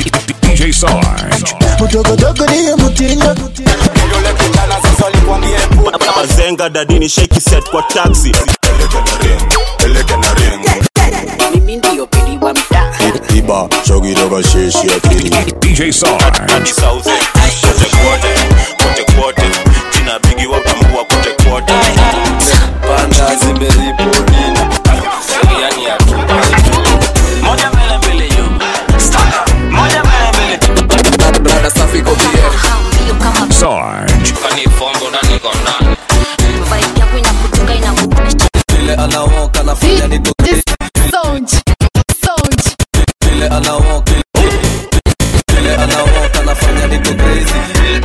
DJ Sarge. Udogodogo ndiyo mutindo mazenga dadini sheki set kwa taxi iba shogiroga sheshi akili DJ Sarge. Sauze, kote kwote kote kwote jina bigi wapambua kote kwote panda zimeripoti yani ya tu moja mbele mbele yo moja mbele mbele brada safi kobie Sarge. kani fondo na niko ndani vile anawoka nafanya niko vile anawoka vile anawoka nafanya niko crazy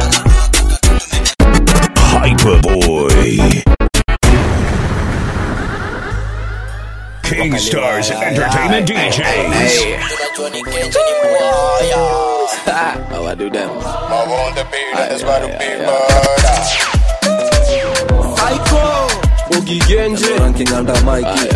Hyperboy. King Stars Entertainment DJs. how I do them Ugigenje ranking under Mikey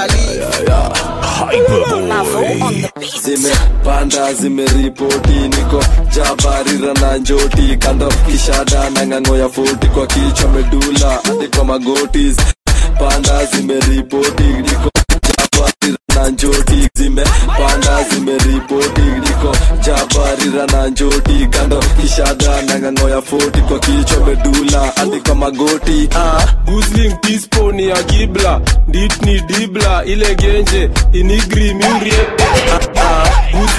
Hyperboy. zimepanda zimeripoti niko jabarira na njoti kando kishada na ng'ang'o ya foti kwa kichwa medula hadi kwa magoti panda zimeripoti niko jabarira na njoti zimepanda zimeripoti niko jabarira na njoti kando kishada na ng'ang'o ya foti kwa kichwa medula hadi kwa magoti ah. Gusling Pispo ni ya Gibla Dit ni Dibla ile genje Inigri Murie ah, ah,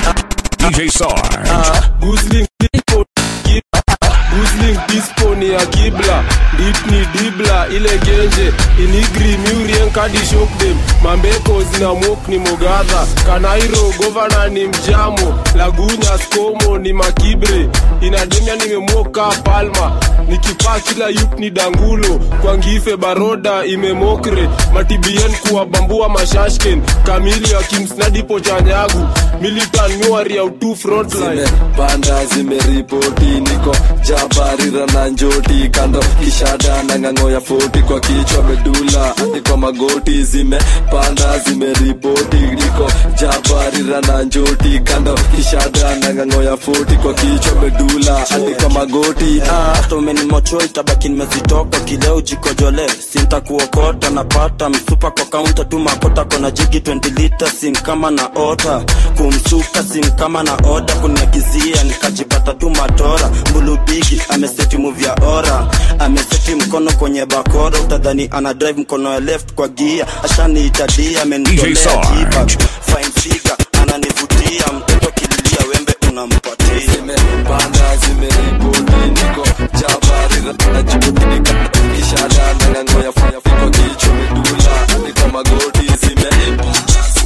Gus- DJ Sarge. ah, Gusling Pispo Gibla Gusling Pispo ni ya Gibla Dit ni Dibla ile genje Inigri Murie nkadi shock them Mambeko zina mok ni Mogadha Kanairo governor ni Mjamo Lagunya Skomo ni Makibre Inademia nimemoka Palma nikipaa kila yup ni dangulo kwa ngife baroda imemokre matibien kuwabambua mashashken kamili akimsnadipo chanyagu militan nyuari ya utu frontline zimepanda zimeripoti niko jabarira na njoti kando kishada na ng'ang'o ya foti kwa kichwa medula hadi kwa magoti zimepanda zimeripoti niko jabarira na njoti kando kishada na ng'ang'o ya foti kwa kichwa medula hadi kwa magoti ah. hata umenimocho itabaki nimezitoka kileo jikojole sintakuokota napata msupa kwa kaunta tu makota kona jigi 20 lita sim kama na ota kumsuka sim kama na oda kuniagizia nikajipata tu matora mbulubigi ameseti muvya ora ameseti mkono kwenye bakora utadhani ana drive mkono ya left kwa gia ashaniitadia DJ amenitolea Sarge. jiba fine figure ananivutia mtoto kililia wembe unampatia zimepanda zimeripoti niko jabarira na njoti kando kishada na ng'ang'o ya foti kwa kichwa medula hadi kwa magoti zimepanda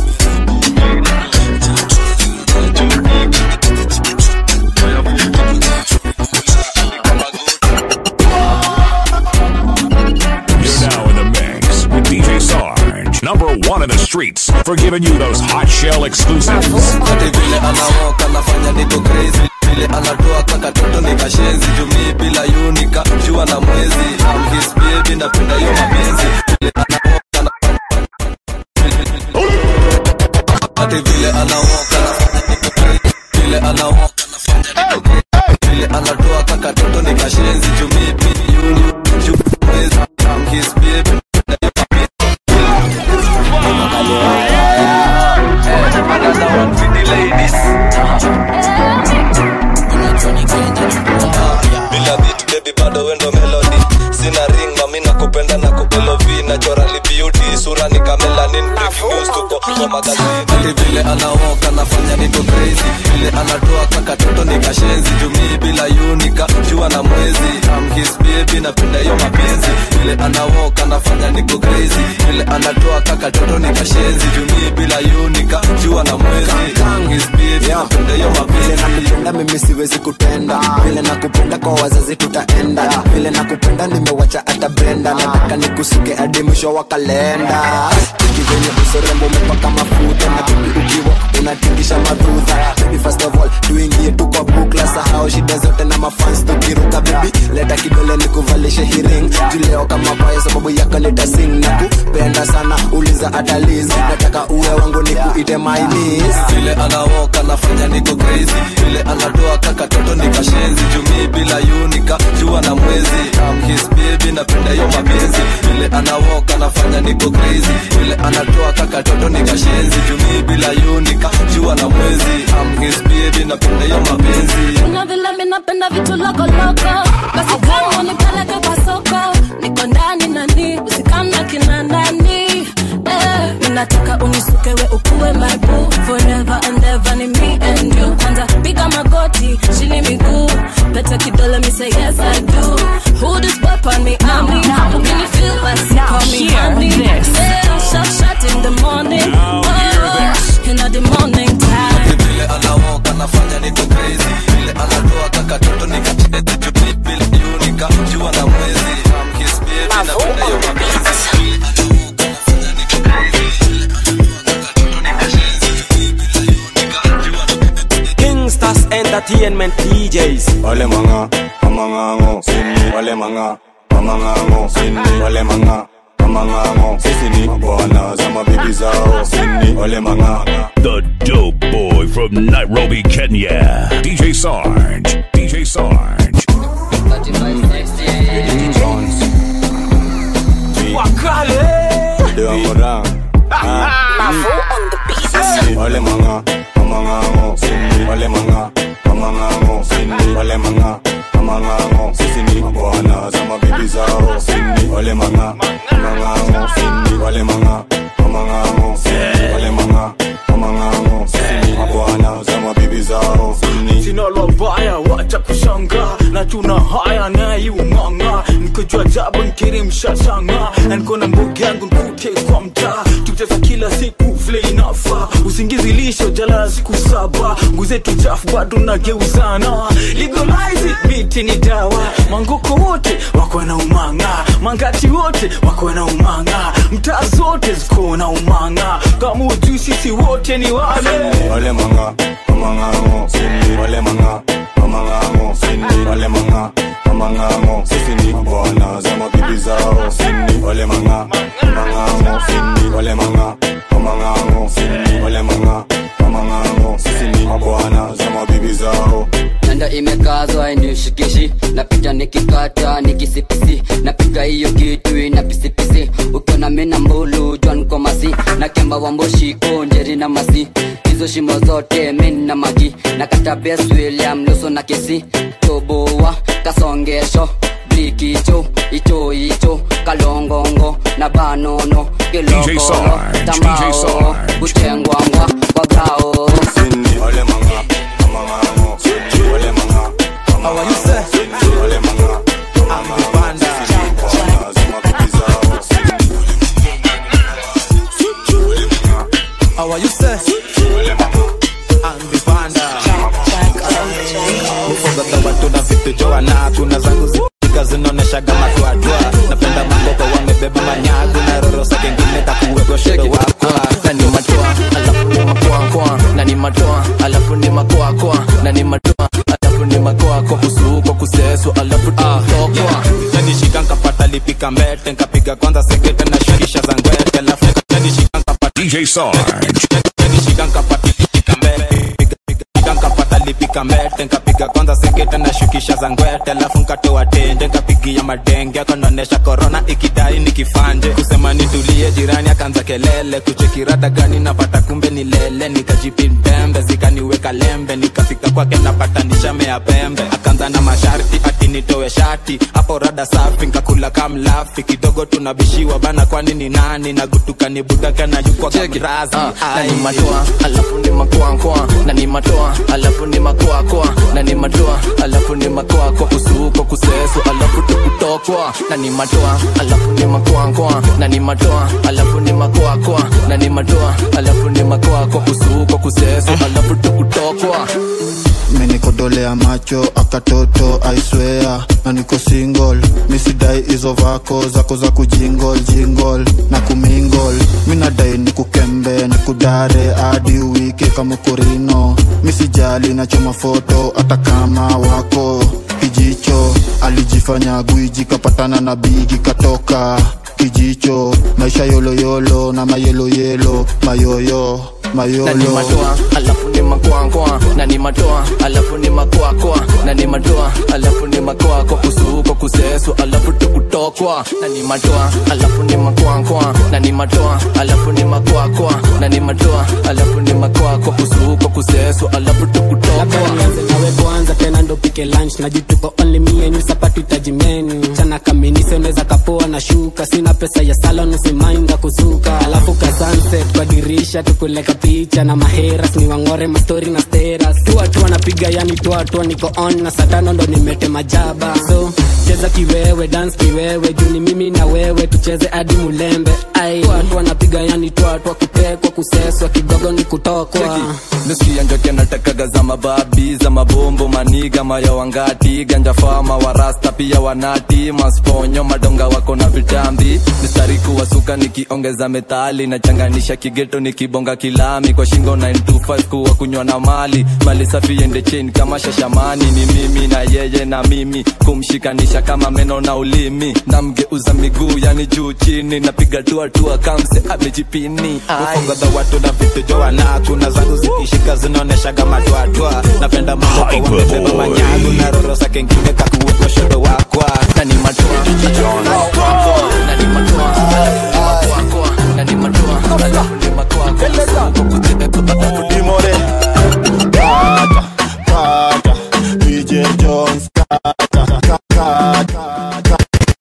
You're now in the mix with DJ Sarge. Number one in the streets for giving you those hot shell exclusives. ati vile anawoka nafanya niko crazy vile anatoa kaka toto nikashenzi jumii bila yunika jua na mwezi I'm his baby napenda hiyo mapenzi vile anawoka nafanya ati vile anawoka nafanya niko crazy vile anawoka nafanya niko crazy vile anatoa kaka toto nikashenzi jumii bila yunika jua na mwezi I'm his baby napenda hiyo bila beat baby bado wendo melody sina ring mami nakupenda na kubelovi naturally beauty sura ni kamelanin breaking news tuko kwa magazini ati vile anawoka nafanya niko crazy vile anatoa kaka toto nikashenzi jumii bila yunika jua na mwezi I'm his baby napenda hiyo mapenzi vile anawoka nafanya niko crazy vile anatoa kaka toto nikashenzi jumii bila yunika jua na mwezi I'm his baby napenda hiyo vile mapenzi nakupenda mimi siwezi kutenda vile nakupenda kwa wazazi tutaenda vile nakupenda nimewacha hata brenda nataka nikusuke hadi mwisho wa kalenda Tiki venye usorembo umepaka mafuta na bibi ukiwa unatingisha madhudha Baby first of all tuingie tu kwa bukla sahau shida zote na mafans tukiruka bibi leta kidole nikuvalishe hiring juleo kama baya sababu yako nitasing na kupenda sana uliza hata Liz nataka uwe wangu nikuite my niece vile anawoka nafanya niko crazy vile anawok anafanya niko crazy vile anatoa kakatoto nikashenzi jumii bila yunika jua na mwezi am his baby napenda hiyo mapenzi Kuna vile mi napenda vitu lokoloko basi kama nipeleke kwa soko niko ndani nani usikana kina nani eh, mi nataka unisukewe ukuwe my boo forever and ever ni me and you kwanza piga magoti chini miguu pete kidole mi say yes I do who this boy on me Now, honey now, Who can you feel now, best now, call me hear honey this. yeah shot shot in the morning Now, hear oh, in the morning time vile anawok anafanya niko crazy vile anatoa kakatoto nikacheze jumii bila yunika jua na mwezi am his baby napenda hiyo mapenzi Kingstars Entertainment DJs Wale manga, mamangango, sini Wale manga, mamangango, sini Wale manga, mamangango, sisi ni Bwana za mabibi zao, sini Wale manga, The dope boy from Nairobi, Kenya. DJ Sarge. DJ Sarge. Jones Dewa Morang Sini Wale manga, mamangango, sini Wale manga, mamangango, sini Wale manga, mamangango, sisi ni Bwana za mabibi zao, sini Wale manga, mamangango, sini Wale manga, mamangango, sini Wale manga, mamangango, sisi ni Bwana za mabibi zao, sini sina lobaya wacha kushanga na tuna haya naye ung'ang'a nikojua jabu nkiri mshashanga na niko na mbugi yangu nkute kwa mtaa tukicheza kila siku vile inafa usingizi lisho jalala siku saba nguzetu chafu bado nageuzana ligomaizi miti ni dawa mangoko wote wako na umanga mangati wote wako na umanga mtaa zote ziko na umanga kama ujui sisi wote ni wale Wale manga, mamangango, sini Wale manga, mamangango, sini Wale manga, mamangango, sisi ni Bwana za mabibi zao, sini Wale manga, mamangango, sini Wale manga, mamangango, sini Wale manga, mamangango, sisi ni Bwana za mabibi zao nanda imekazwa inishikishi napita nikikata nikisipisi napiga hiyo kitu ina pisipisi ukiona mina mbulu jwan komasi na kemba wamboshiko njeri na masi hizo shimo zote min na magi na kata bes william luso na kisi toboa kasongesho blikicho icho icho kalongongo na banono DJ kilokolo Sarge, DJ tambao Sarge. kuchengwangwa kwa brao Sini Wale manga, mamangango, sini Wale manga, mamangango, sini Wale manga, mamangango, sisi ni Bwana za mabibi zao, sini How are you, sir? Ambipanda Mfoga watu na vitu joana Kuna zangu zika zinaoneshaga matwadwa Napenda mangoko wamebeba manyagu Na roro sa kengine takuwego shebe wakwa na ni matoa alafu ni makoakoa na ni matoa alafu ni makoakoa na ni matoa alafu ni makoako kusuko kuseso alafu tukutokwa Nishika nkapata lipika mbete Nkapiga kwanza sekete na shukisha za ngwete Alafu nishika nkapata DJ Sarge. nishika nkapata lipika mbete Piga- piga- piga nkapata lipika mbete nkapiga kwanza sekete na shukisha za ngwete alafu nkatoa tende nkapigia madenge akanaonesha korona ikidai nikifanje kusema nitulie jirani akaanza kelele kuchekirada gani napata kumbe ni lele nikajipindembe zikaniweka lembe nikafika kwake napata nishamea pembe akaanza na masharti ati nitowe shati hapo rada safi nkakula kamlafi kidogo tunabishiwa bana kwani ni nani nagutuka ni budaka na yukwa kamrazi na ni matoa alafu ni makoakoa na ni matoa alafu ni makoakoa na ni matoa alafu ni makoako kusuko kuseso alafu tukutokwa na ni matoa alafu ni makoakoa na ni matoa alafu ni makoakoa na ni matoa alafu ni makoako kusuko kuseso alafu tukutokwa menikodolea macho akatoto aiswea na niko single misidai hizo vako zako za kujingol jingol na kumingol minadai nikukembe nikudare hadi wiki kama kurino misijali nachoma foto hata kama wako kijicho alijifanya gwiji kapatana na bigi katoka kijicho maisha yoloyolo na mayeloyelo mayoyo na ni mayolo matoa alafu ni makoakoa na ni matoa alafu ni makoakoa na ni matoa alafu ni makoako kusuko kusesu alafu tukutokwa na ni matoa alafu ni makwankwa na ni matoa alafu ni makwakwa na ni matoa alafu ni makwakwa kusuko kusesu alafu tukutokwa nianze nawe kwanza tena ndo pike lunch na jituko only me and you sapatu tajimenu chana kaminise unaweza kapoa na shuka sina pesa ya salon usimainda kusuka alafu ka sunset kwa dirisha tukuleka picha na maheras ni wangore mastori na steras tuatua napiga yani tuatua niko on na satano ndo nimete majaba so cheza kiwewe dance kiwewe juu ni mimi na wewe tucheze hadi mulembe ai tuatua napiga yani tuatua kutekwa kuseswa kidogo ni kutokwa nuski ya njoki anatakaga za mababi za mabombo maniga maya wangati ganja fama warasta pia wanati masponyo madonga wako na vitambi mistari kuwasuka nikiongeza metali nachanganisha kigeto nikibonga kilami kwa shingo 925 kuwa kunywa na mali mali safi ende chain kama shashamani ni mimi na yeye na mimi kumshikanisha kama meno na ulimi namgeuza miguu yani juu chini napiga tuatua kamse amejipini Ai. ufongodha watu na vitu joana kuna zangu zikishika zinaoneshaga matwatwa napenda mamoko wamebeba manyagu na rorosa kengine kakuweko shoto wakwa na ni matoa na ni matoa makwakwa na ni matoa alafu ni makwakwa Dimore Kata Kata DJ Jones Kata Kata Kata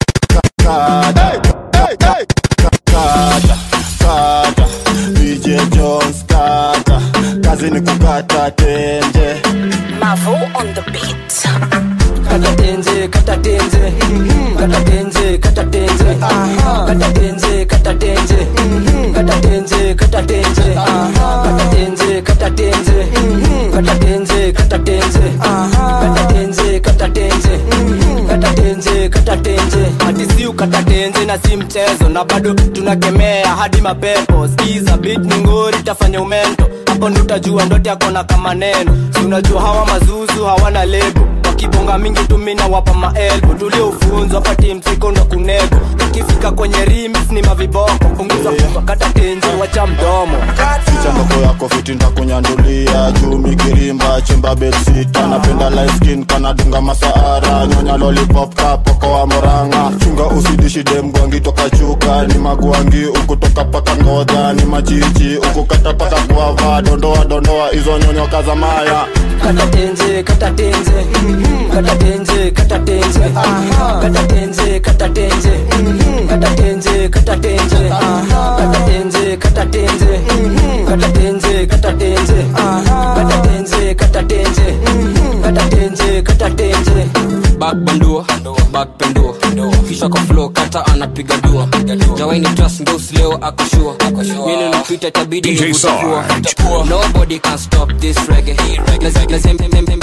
Kata Kata Kata Kata DJ Jones Kata Kazi ni kukata tenje Mavo on the beat. kata tenze kata tenze kata tenze kata tenze kata tenze kata tenze kata tenze kata tenze kata tenze kata tenze kata tenze kata tenze kata tenze kata tenze kata tenze kata tenze hadi si ukata tenze na si mchezo na bado tunakemea hadi mapepo skiza beat ni ngori tafanya umento hapo ndo utajua ndote yako na kama neno si unajua hawa mazuzu hawana lebo wakibonga mingi tumina wapa maelbo tuliofunzwa pati msiko ndo kunego ukifika kwenye rims ni maviboko punguza kata tenze wacha mdomo Ficha ndoko yako fiti ndakunyandulia juu mikirimba chimba belsita napenda light skin kanadunga masaara nyonya lollipop kapoko wa moranga chunga usidishi demgwangi toka chuka ni magwangi ukutoka paka ngodha ni machichi ukukata paka kuava dondoa dondoa hizo nyonyoka za maya kata tenze kata tenze kata tenze kata tenze kata tenze kata tenze kata tenze kata tenze kata tenze kata tenze kata tenze kata tenze kata tenze kata tenze kata tenze kata tenze back bandua back pendua kisha kwa flow kata anapiga dua jawaini trust ndos leo akoshua mili napita tabidi DJ nivutavua. Sarge. nobody can stop this reggae Lazim- lazim-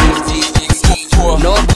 nobody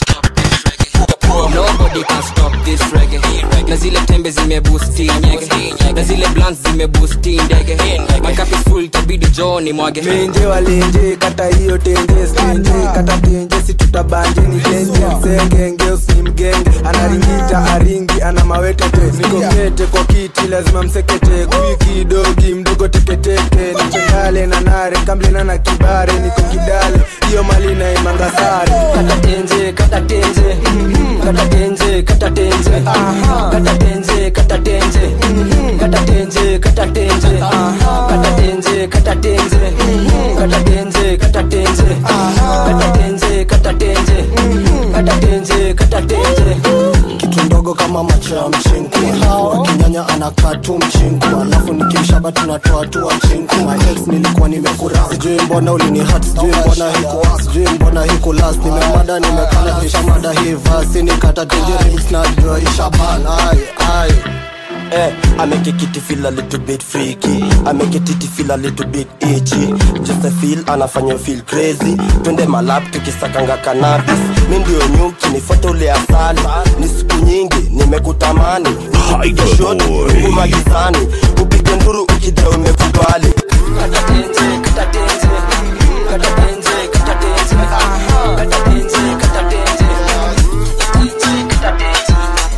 nobody can stop this reggae na zile tembe zimebusti nyege na zile blants zimebusti ndege makapi full tabidi joni mwage menje walenje kata hiyo tenje stenje kata tenje si tutabanje ni tenje msenge ngeusi ni mgenge anaringita aringi ana mawetete niko kete kwa kiti lazima msekete kwiki dogi mdogo teketeke nichengale na nare kamblena na kibare niko kidale hiyo mali na imangasare kata tenze kata tenze kata tenze kata tenze kata tenze kata tenze kata tenze kata tenze kata tenze kata tenze kata tenze kata tenze kata tenze kata tenze kata tenze kata tenze kitu ndogo kama macho ya mchinku kinyanya anakaa tu mchinku alafu nikimshaba tunatoa tu wa chinku maex nilikuwa nimekura sijui mbona ulini hat sijui mbona hiku sijui mbona hiku last nimemada nimekana kisha mada hii vasi nikata tenje remix na jua ishaban ai ai Eh, I make a kitty feel a little bit freaky I make a titty feel a little bit itchy Just a feel anafanya feel crazy Twende malab tukisakanga cannabis Mi ndio nyuki nifuate ule asali Ni siku nyingi nimekutamani Upige shot umagizani Upige nduru ukidai umekubali kata tenze kata tenze kata tenze kata tenze kata tenze kata tenze kata tenze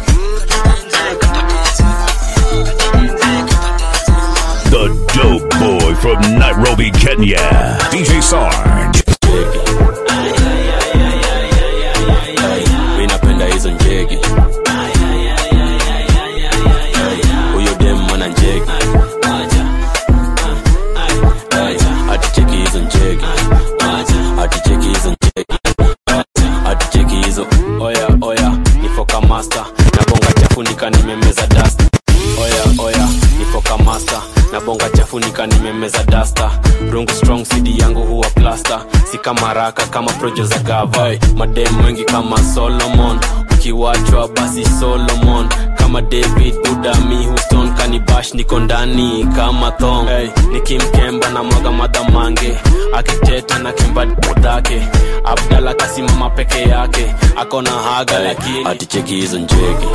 The dope boy from Nairobi, Kenya. DJ Sarge. mi napenda hizo njegi rasta si kama raka kama projo za gava hey, madem wengi kama solomon ukiwachwa basi solomon kama david budami houston kanibash niko ndani kama thong hey, nikimkemba na mwaga madhamange akiteta na kemba dhake abdala kasimama peke yake akona haga lakini aticheki hizo njege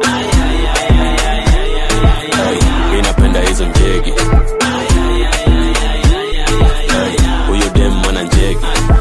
hey, mi napenda hizo njege Hey, huyo dem mwana njege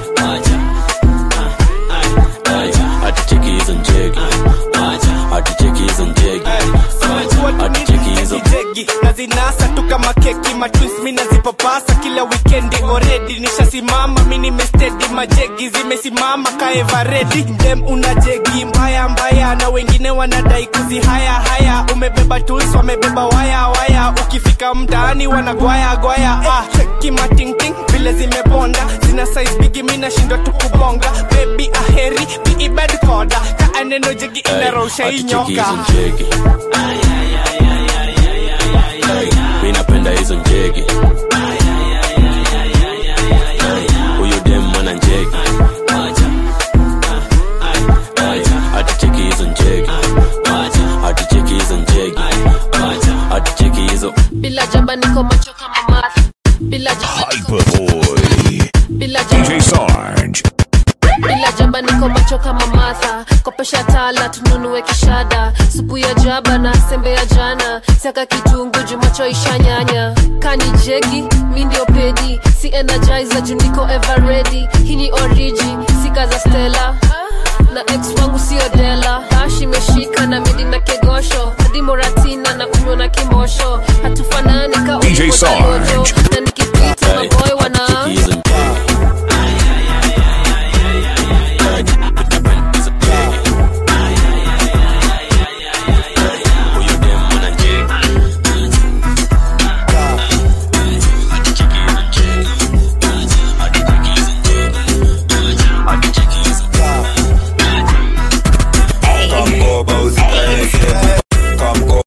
Hey, aticheki hizo njege aticheki hizo njege aticheki hizo jegi nazinasa tu kama keki matwis mi nazipapasa kila wikendi oredi nishasimama mi nimestedi majegi zimesimama kaevaredi dem una jegi mbaya mbaya na wengine wanadai kuzi haya haya umebeba tools wamebeba waya waya ukifika mtaani wanagwaya gwaya ah, kimatingting vile zimebonda zina size bigi mi nashindwa tu kubonga bebi aheri biibed koda kaaneno jegi inarosha aticheki inyoka hizo njege Hey, mi napenda hizo njege Hey, huyo dem mwana njege Hey, aticheki hizo njege aticheki hizo njege aticheki hizo bila jaba niko macho kama math bila jaba Hyperboy. bila jaba DJ Sarge. bila jaba niko macho kama matha kopesha tala tununue kishada supu ya jaba na sembe ya jana siaka kitungu jumacho ishanyanya kani jegi mi ndio pedi si energizer juu niko ever ready hii ni origi sika za stela na ex wangu sio dela ash imeshika na midi na kegosho hadi moratina na kunywa na kimosho hatufanani ka DJ ulipo na Sarge. lojo na nikipita maboy wana Kamkoba usikaeke Kamkoba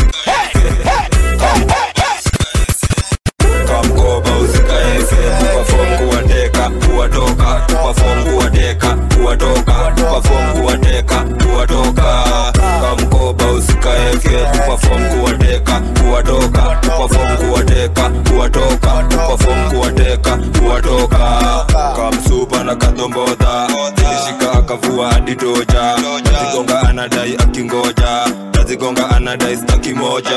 Kamkoba usikaeke Perform kuwateka kuwatoka Perform kuwateka kuwatoka Perform kuwateka kuwatoka Kamkoba usikaeke Perform kuwateka kuwatoka Perform kuwateka kuwatoka Perform kuwateka kuwatoka Kamsupa na kadombodha Ilishika akavua hadi toja Nazigonga anadai akingoja Nazigonga anadai staki moja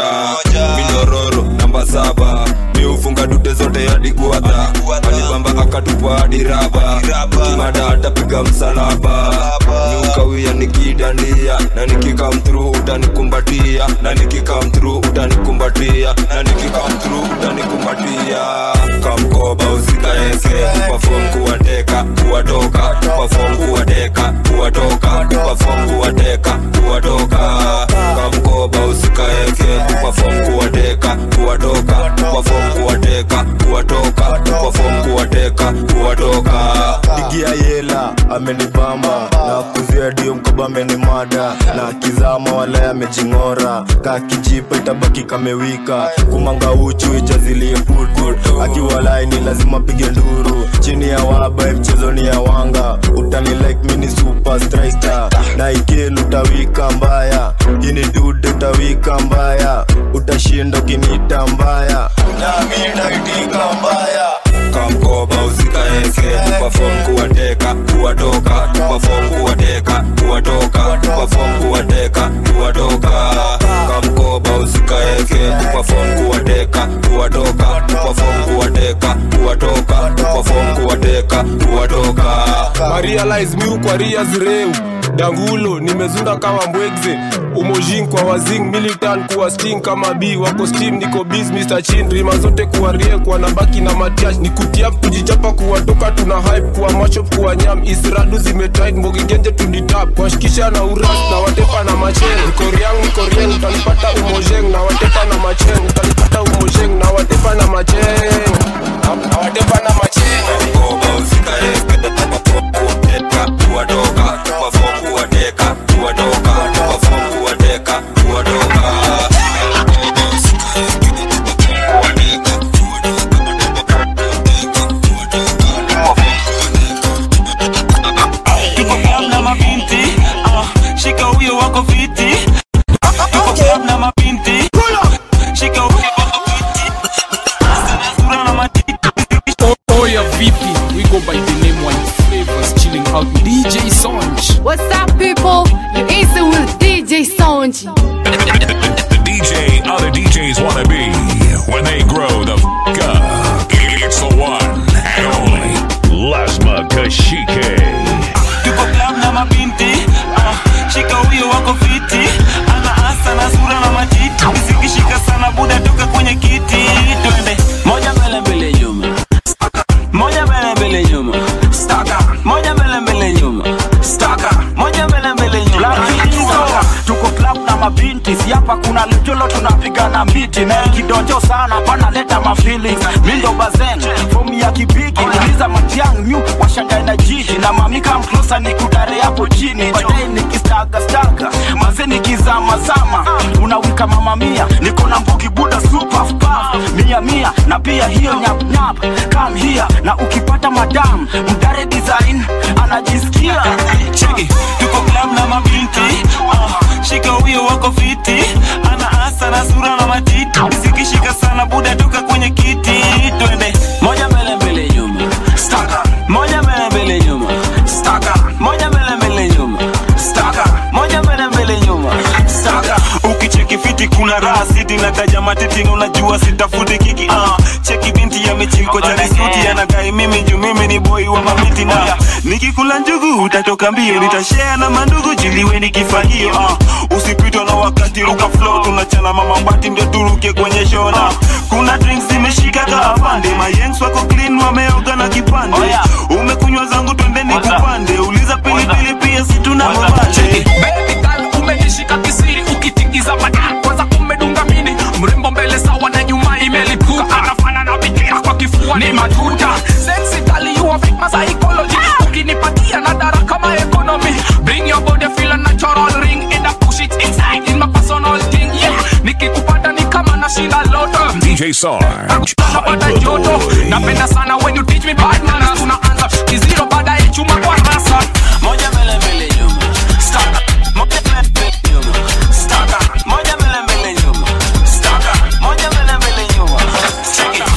Minororo namba saba miufunga dute zote hadi guadha alibamba akatupa hadi raba kimada atapiga msalaba niukawia nikidandia na nikikam through utanikumbatia na nikikam through utanikumbatia na nikikam through utanikumbatia kamkoba usikaeke perform kuwateka kuwatoka perform kuwateka kuwatoka perform kuwateka kuwatoka kamkoba usikaeke perform kuwateka kuwatoka perform kuwateka kuwatoka perform kuwateka kuwatoka digia yela amenibamba na kuzia dio mkoba amenimada na kizama wala amejing'ora ka kijipa itabaki kamewika kumanga uchu ijazilie putu akiwalai ni lazima pige nduru chini ya waba mchezo ni ya wanga utani like mini super striker na ikelu utawika mbaya ini dude utawika mbaya utashinda ukinita mbaya nami naitika mbaya kamkoba usikaeke perform kuwateka kuwatoka perform kuwateka kuwatoka perform kuwateka kuwatoka kamkoba usikaeke perform kuwateka kuwatoka perform kuwateka kuwatoka perform kuwateka kuwatoka marialize miu kwa rias reu dangulo nimezunda kama mbwegze umojin kwa wazing militan kuwa sting kama b wako steam niko biz mr chin rima zote kuwa rie kwa nabaki na matiash ni kutiap kujichapa kuwatoka tuna hype kuwa mashop kuwa nyam isradu zimetit mbogigenje tunditap kwashikisha na uras na watepa na macheng nikoriang nikorien utanipata umojeng na watepa na macheng utanipata umojeng na watepa na macheng na watepa na macheng kuwatoka perform kuwateka kuwatoka perform kuwateka kuwatoka M1 Flavors chilling out with DJ Sonj. What's up, people? You easy with DJ Sonji. The DJ other DJs want to be when they grow the f up. It's the one and only Lasma Kashike. tuko club na mabinti ah, shika huyo wako fiti ana asa na sura na matiti zikishika sana buda toka kwenye kiti twende moja mbele mbele nyuma moja mbele mbele nyuma staka moja mbele mbele nyuma staka moja mbele mbele nyuma Staka. tuko club na mabinti si hapa kuna lejolo tunapigana miti na kidonjo sana panaleta mafeelings mindo bazen fomu ya kibigi uliza matiang nyu washangae na jiji na mamika mklosa ni kudare hapo chini baadaye nikistaga staga maze nikizamazama unawika mama mia niko na mbugi buda super puff mia mia na pia hiyo nyap nyap come here na ukipata madam mdare design anajisikia cheki tuko club na mabinti ah, shika huyo wako fiti ana asa na sura na matiti zikishika sana buda toka kwenye kiti twende moja mbele mbele nyuma staka moja mbele mbele nyuma staka moja mbele mbele nyuma staka moja mbele mbele nyuma staka ukicheki fiti kuna raha siti na kaja matiti unajua sitafuti kiki ah, cheki binti yamechimko jani suti anagai mimi juu mimi ni boy wa mamiti na nikikula njugu utatoka mbio nitashare na mandugu jiliwe nikifagio ah, usipitwa na wakati ruka flow tunachana mama mbati ndio turuke kwenye shona kuna drinks zimeshika kaapande mayengs wako clean wameoga na kipande umekunywa zangu twendeni kupande uliza pilipili pia situna mabale Baby girl umenishika kisiri ukitingiza madaa kwanza umedunga mini mrembo mbele sawa na nyuma imelipuka anafana na bikira kwa kifua ni matuta sexy girl you have my psychology ukinipatia na dara kama economy bring your body feel a natural ring and I push it inside in my personal thing yeah nikikupata ni kama nashinda loto DJ Sarge. napata joto napenda sana when you teach me bad manners tunaanza kiziro baadaye chuma kwa rasa moja mbele mbele nyuma staka moja mbele mbele nyuma staka moja mbele mbele nyuma staka moja mbele mbele nyuma staka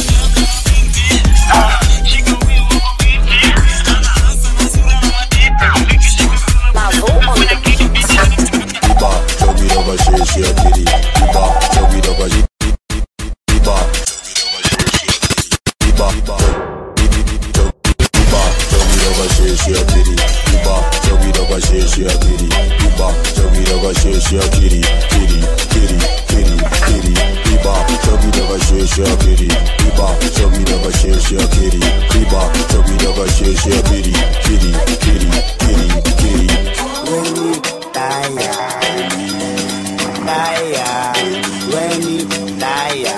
Iba, chug it over, shake, shake, kitty. Iba, chug it over, shake, Iba, Iba, chug, Iba, chug it over, shake, shake, kitty. Iba, chug it over, shake, shake, kitty. Iba, chug it over, shake, shake, kitty. Kitty, kitty, kitty, kitty. Iba, chug it over, shake, shake, kitty. Iba, chug it over, shake, shake, kitty. Iba, chug it over, shake, shake, kitty. Kitty, kitty, kitty, kitty. When you tire, tire, when you tire,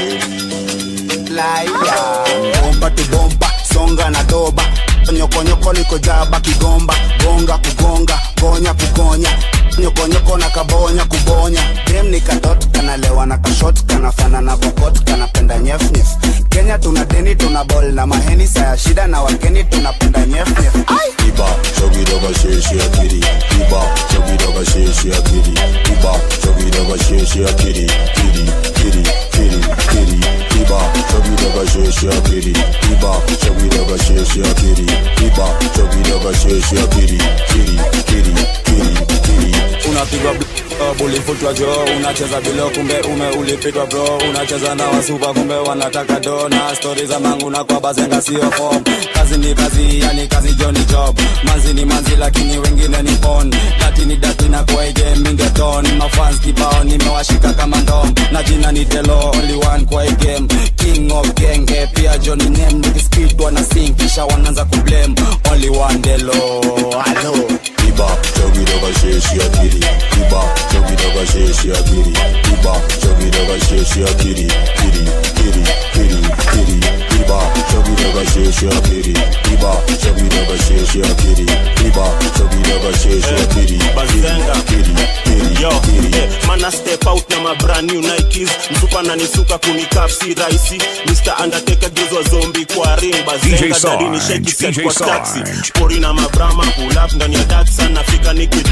liar. bomba tu bomba songa na doba nyokonyoko niko jaba kigomba gonga kugonga gonya kugonya nyokonyoko na kabonya kubonya dem ni katot kanalewa na kashot kanafana na kokot kanapenda nyefnyef kenya tuna deni tuna bol na maheni saya shida na wageni tunapenda nyefnyef Iba, chug it over, shake, shake, kitty. Iba, chug it over, shake, shake, kitty. Iba, chug it over, shake, shake, kitty. Kitty, kitty, kitty, kitty. Iba, chug it over, shake, shake, kitty. Iba, chug it over, shake, shake, kitty. Iba, chug it over, shake, shake, kitty. Kitty, kitty, kitty, kitty. unapigwa bl- ulifutwa jo unacheza bilo kumbe ume ulipitwa bro unacheza na wasupa kumbe wanataka do na stori za mangu na kwa bazenga sio form kazi ni kazi yani kazi jo ni job manzi ni manzi lakini wengine ni pon dati ni dati na kwa game mingeton mafans kibao nimewashika kama ndom na jina ni delo only one kwa hii game king of genge pia Johnny name nikispid wana sing kisha wanaanza kublame only one delo hello Iba, chug it over, shake, shake, kitty. Iba, chug it over, shake, shake, kitty. Iba, chug it over, shake, shake, kitty. Kitty, kitty, kitty, kitty. Iba, chug it over, shake, shake, kitty. Iba, chug it over, shake, shake, kitty. Iba, chug it over, shake, shake, kitty. Bazenga. Kitty, kitty, Yo, kitty. yeah, mana step out na ma brand new Nikes msupa na nisuka kunikap si rahisi Mr. Undertaker gezwa zombi kwa ring bazenga DJ dari ni Sarge, shake set DJ kwa taxi Sarge. pori na mabrama pull up ndani ya taxi nafika nikidrip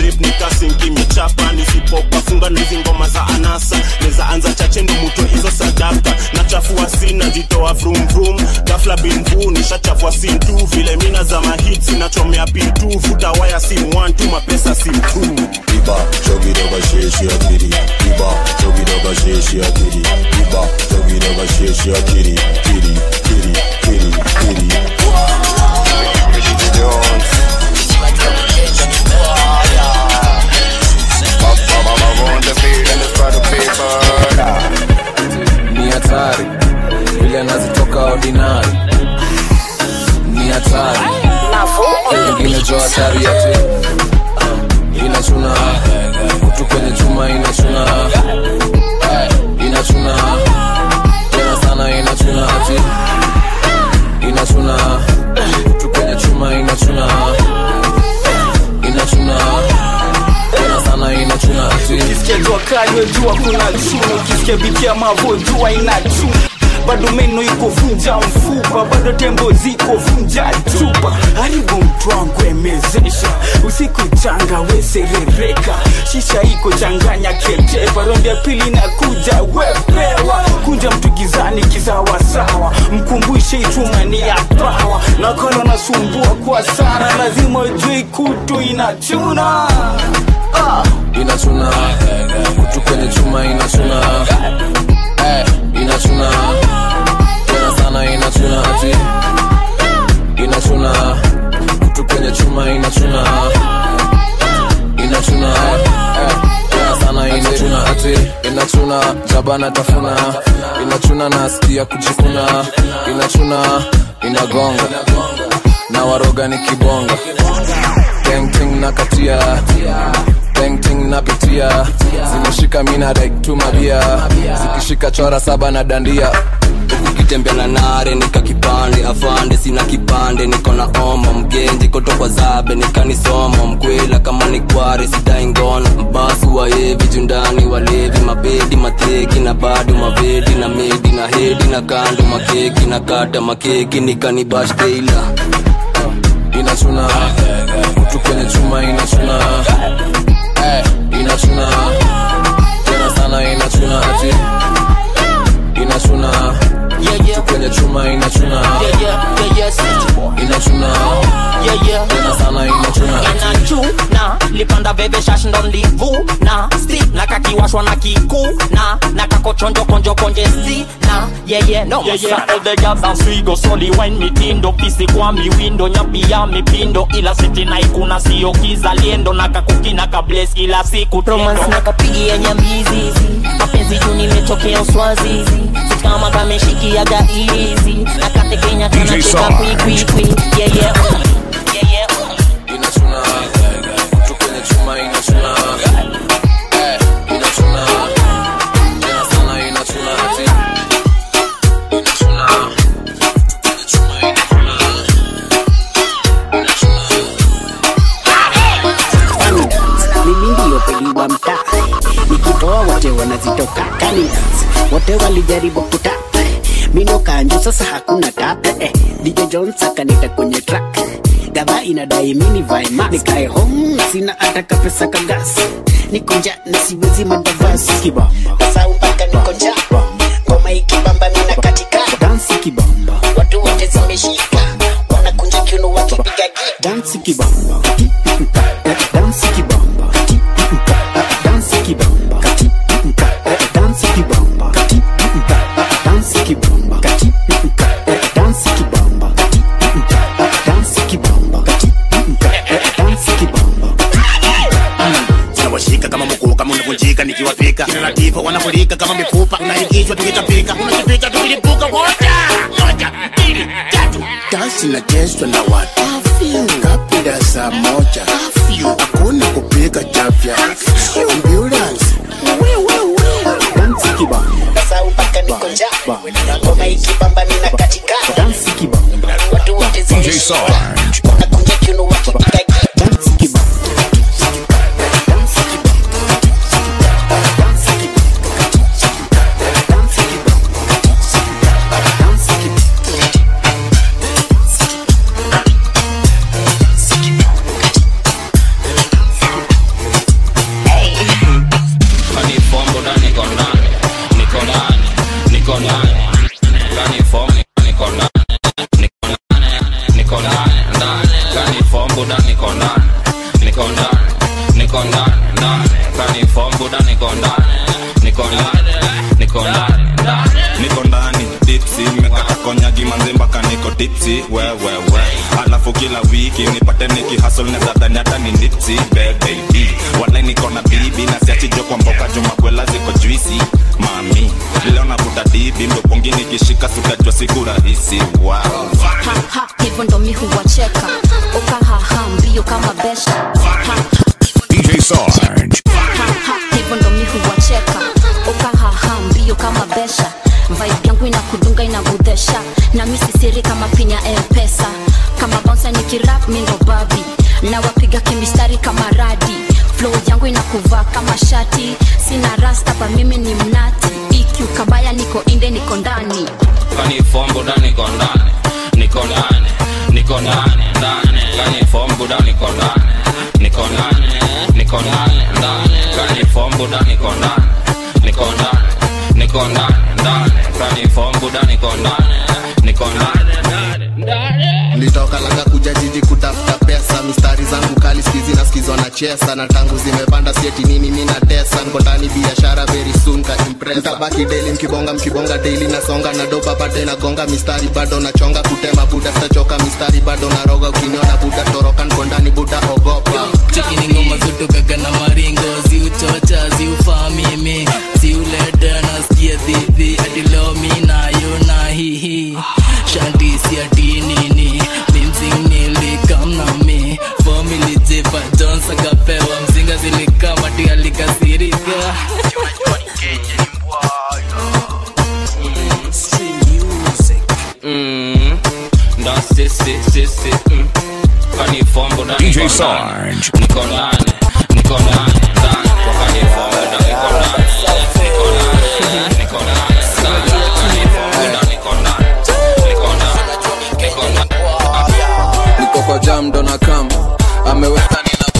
drip nikasinki michapa nisipopafunga nizi ngoma za anasa neza anza chache ndo mutwe hizo sadaka nachafua sina jitoa vrum vrum gafla binvu nishachafua sim tu vile mina za mahit sinachomea pitu vuta waya sim 1 tu mapesa sim 2 Iba, chogi doga sheshi akiri Iba, chogi doga sheshi akiri Iba, chogi doga sheshi akiri Kiri, kiri, kiri, kiri Jones on the beat and it's for the people ni hatari vile anazitoka ordinary ni hatari ingine jo hatari ati uh, inachuna kutu kwenye chuma inachuna uh, inachuna tena sana inachuna ati inachuna kutu kwenye chuma inachuna inachuna tena sana inachuna ati ukisikia jua kali wejua kuna chuna ukisikia biti ya mavo jua ina chuna bado meno iko vunja mfupa bado tembo ziko vunja chupa haribu mtu wangu emezesha usiku changa weserereka shisha iko changanya ketepa rondi ya pili na kuja wepewa kunja mtu gizani kisawasawa mkumbushe ichuma ni ya pawa nakala nasumbua kwa sana lazima ujui kutu inachuna ah. inachuna kutu kwenye chuma inachuna eh, inachuna tena sana inachuna ati inachuna kutu kwenye chuma inachuna inachuna eh, tena sana inachuna ati inachuna jabana tafuna inachuna nasikia kujikuna inachuna inagonga na waroga ni kibonga tengting na katia tengting napitia zimeshika mina daiktumabia zikishika chora saba na dandia ukitembea na nare nika kipande afande sina kipande niko na omo mgenji kotokwa zabe nikanisomo mkwela kama ni kware sidai ngono mbasu waevi jundani walevi mabedi mateki na bado mavedi na medi na hedi na kando makeki na kata makeki nikanibash teila inachuna kutu kwenye chuma inachuna eh, inachuna tena sana inachuna ati inachuna kutu kwenye chuma inachuna inachuna tena sana inachuna ati inachuna lipanda veve shash ndo nlivuna sti na kakiwashwa na kikuna na kakochonjo konjo konje sti na yeye no Yeah, yeah, all the girls dance we go slowly wine mitindo pisi kwa miwindo nyapi ya mipindo ila siti na ikuna sio kizaliendo na kakukina kables kila siku romance na kapigia nyambizizi mapenzi juu nimetokea uswazizi Sit kama kameshikiaga izi na katekenya DJ kanacheka Sarge. kwikwikwi yeah, yeah. Yeah, yeah. inachuna kutu kwenye chuma inachuna eh, inachuna tena sana inachuna ati inachuna kwenye chuma inachuna mimi ndiyo peli wa mtaa nikitoa wote wanazitoka Cannibals. wote walijaribu kutata mino kanjo sasa hakuna tata eh, DJ Jones akanita kwenye track gava inadai mini vae mask nikae home na sina hata kapesa kagasi niko njaa na siwezi mandavasi kibamba sasa mpaka niko njaa ngoma ikibamba mina katika dansi kibamba watu wote zimeshika wanakunja kiuno wakipiga gita dansi kibamba dansi kibamba dansi kibamba dansi kibamba dansi kibamba dansi kibamba dansi kibamba dansi kibamba tunawashika kama mkuu kama unavunjika nikiwapika kina latifa wanafurika kama mifupa unaingizwa tukitapika unakipika tukilipuka moja moja mbili tatu dansi inachezwa na watu kapida saa moja hakuna kupika chafya ambulance dansi kibamba sasa mpaka niko njaa ngoma ikibamba mina katika dansi kibamba watu wote DJ zimeshika Sarge. wanakunja kiuno wakipiga gita dansi kibamba buda niko ndani niko ndani niko ndani ndani kani form buda niko ndani niko ndani niko ndani ndani niko ndani dipsi mekata konyagi manzi mpaka niko tipsi wewewe alafu kila wiki nipate nikihasol nezadhani hata ni nipsi bebebi walai niko na bibi na siachijo kwa mboka jumakwela ziko juisi mami leo navuta dibi mdopongi nikishika sutajwa siku rahisi wow. Ha, hivyo ndo mi huwacheka ukahaha mbio kama besha Ha, DJ Sarge. ha, hivyo ndo mi huwacheka ukahaha mbio kama besha vibe yangu inakudunga inagudhesha na mi sisiri kama pinya mpesa kama bonsa nikirap mi ndo babi na wapiga kimistari kama radi flow yangu inakuvaa kama shati sina rasta pa mimi ni mnati iq kabaya niko inde niko ndani kani form buda niko ndani niko ndani niko ndani ndani kani form buda niko ndani niko ndani niko ndani ndani kani form buda niko ndani niko ndani niko ndani ndani kani form buda niko ndani niko ndani ndani nilitoka langa kuja jiji kutafuta pesa mistari zangu kali skizi na skizwa na chesa na tangu zimepanda sieti nini mi na tesa niko ndani biashara very soon ka impresa tabaki daily mkibonga mkibonga daily nasonga na dopa pate nagonga mistari bado nachonga kutema buda stachoka mistari bado naroga ukiniona buda toroka niko ndani buda ogopa chekini ngoma kutokaga na maringo ziuchocha ziufaa mimi ziuleta nasikia dhidhi adilo mi nayo na hihi shanti siati nini mimsingnilikamnami fomili jepa jons akapewa mzinga zilikamati alikasirika Mm, ndo sisi sisi mm. kani form buda DJ niko ndani Sarge. niko ndani niko ndani ndani kani form buda niko ndani niko ndani niko ndani ndani kani form buda niko ndani niko ndani niko ndani niko kwa jam ndo na kam ameweza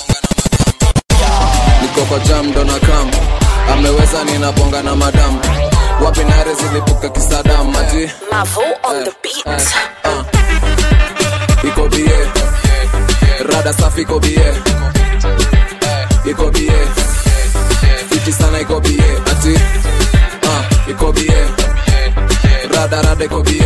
niko kwa jam ndo na kam ameweza ninabonga na madam wapi nare zilipuka kisadam maji Mavo on the beat. iko bie rada safi iko bie iko bie fiti sana iko bie ati uh, iko bie rada rada iko bie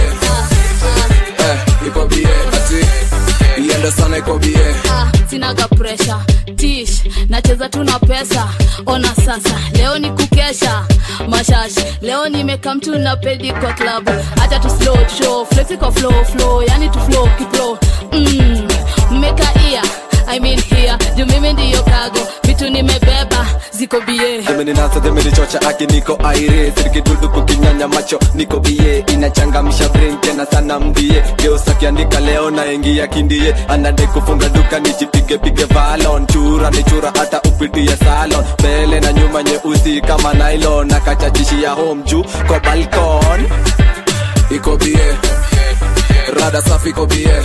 eh, iko bie ati iende sana iko bie Ah, sinaga presha tish nacheza tu na pesa ona sasa leo ni kukesha mashash leo nimeka mtu na pedi kwa klabu hata tu slow tu show flexi kwa flow flow yani tu flow kiplo mm, mmeka ia I mean here juu mimi ndiyo kago vitu nimebeba ziko bie zimeninasa zimenichocha aki niko aire sirikidudu kukinyanya macho niko bie inachangamsha brain tena sana mbie geusakiandika leo na ingia kindie anade kufunga duka nichipige pige valon chura ni chura hata upitie salon mbele na nyuma nyeusi kama nylon nakachachishia home juu kwa balkon iko bie rada safi iko bie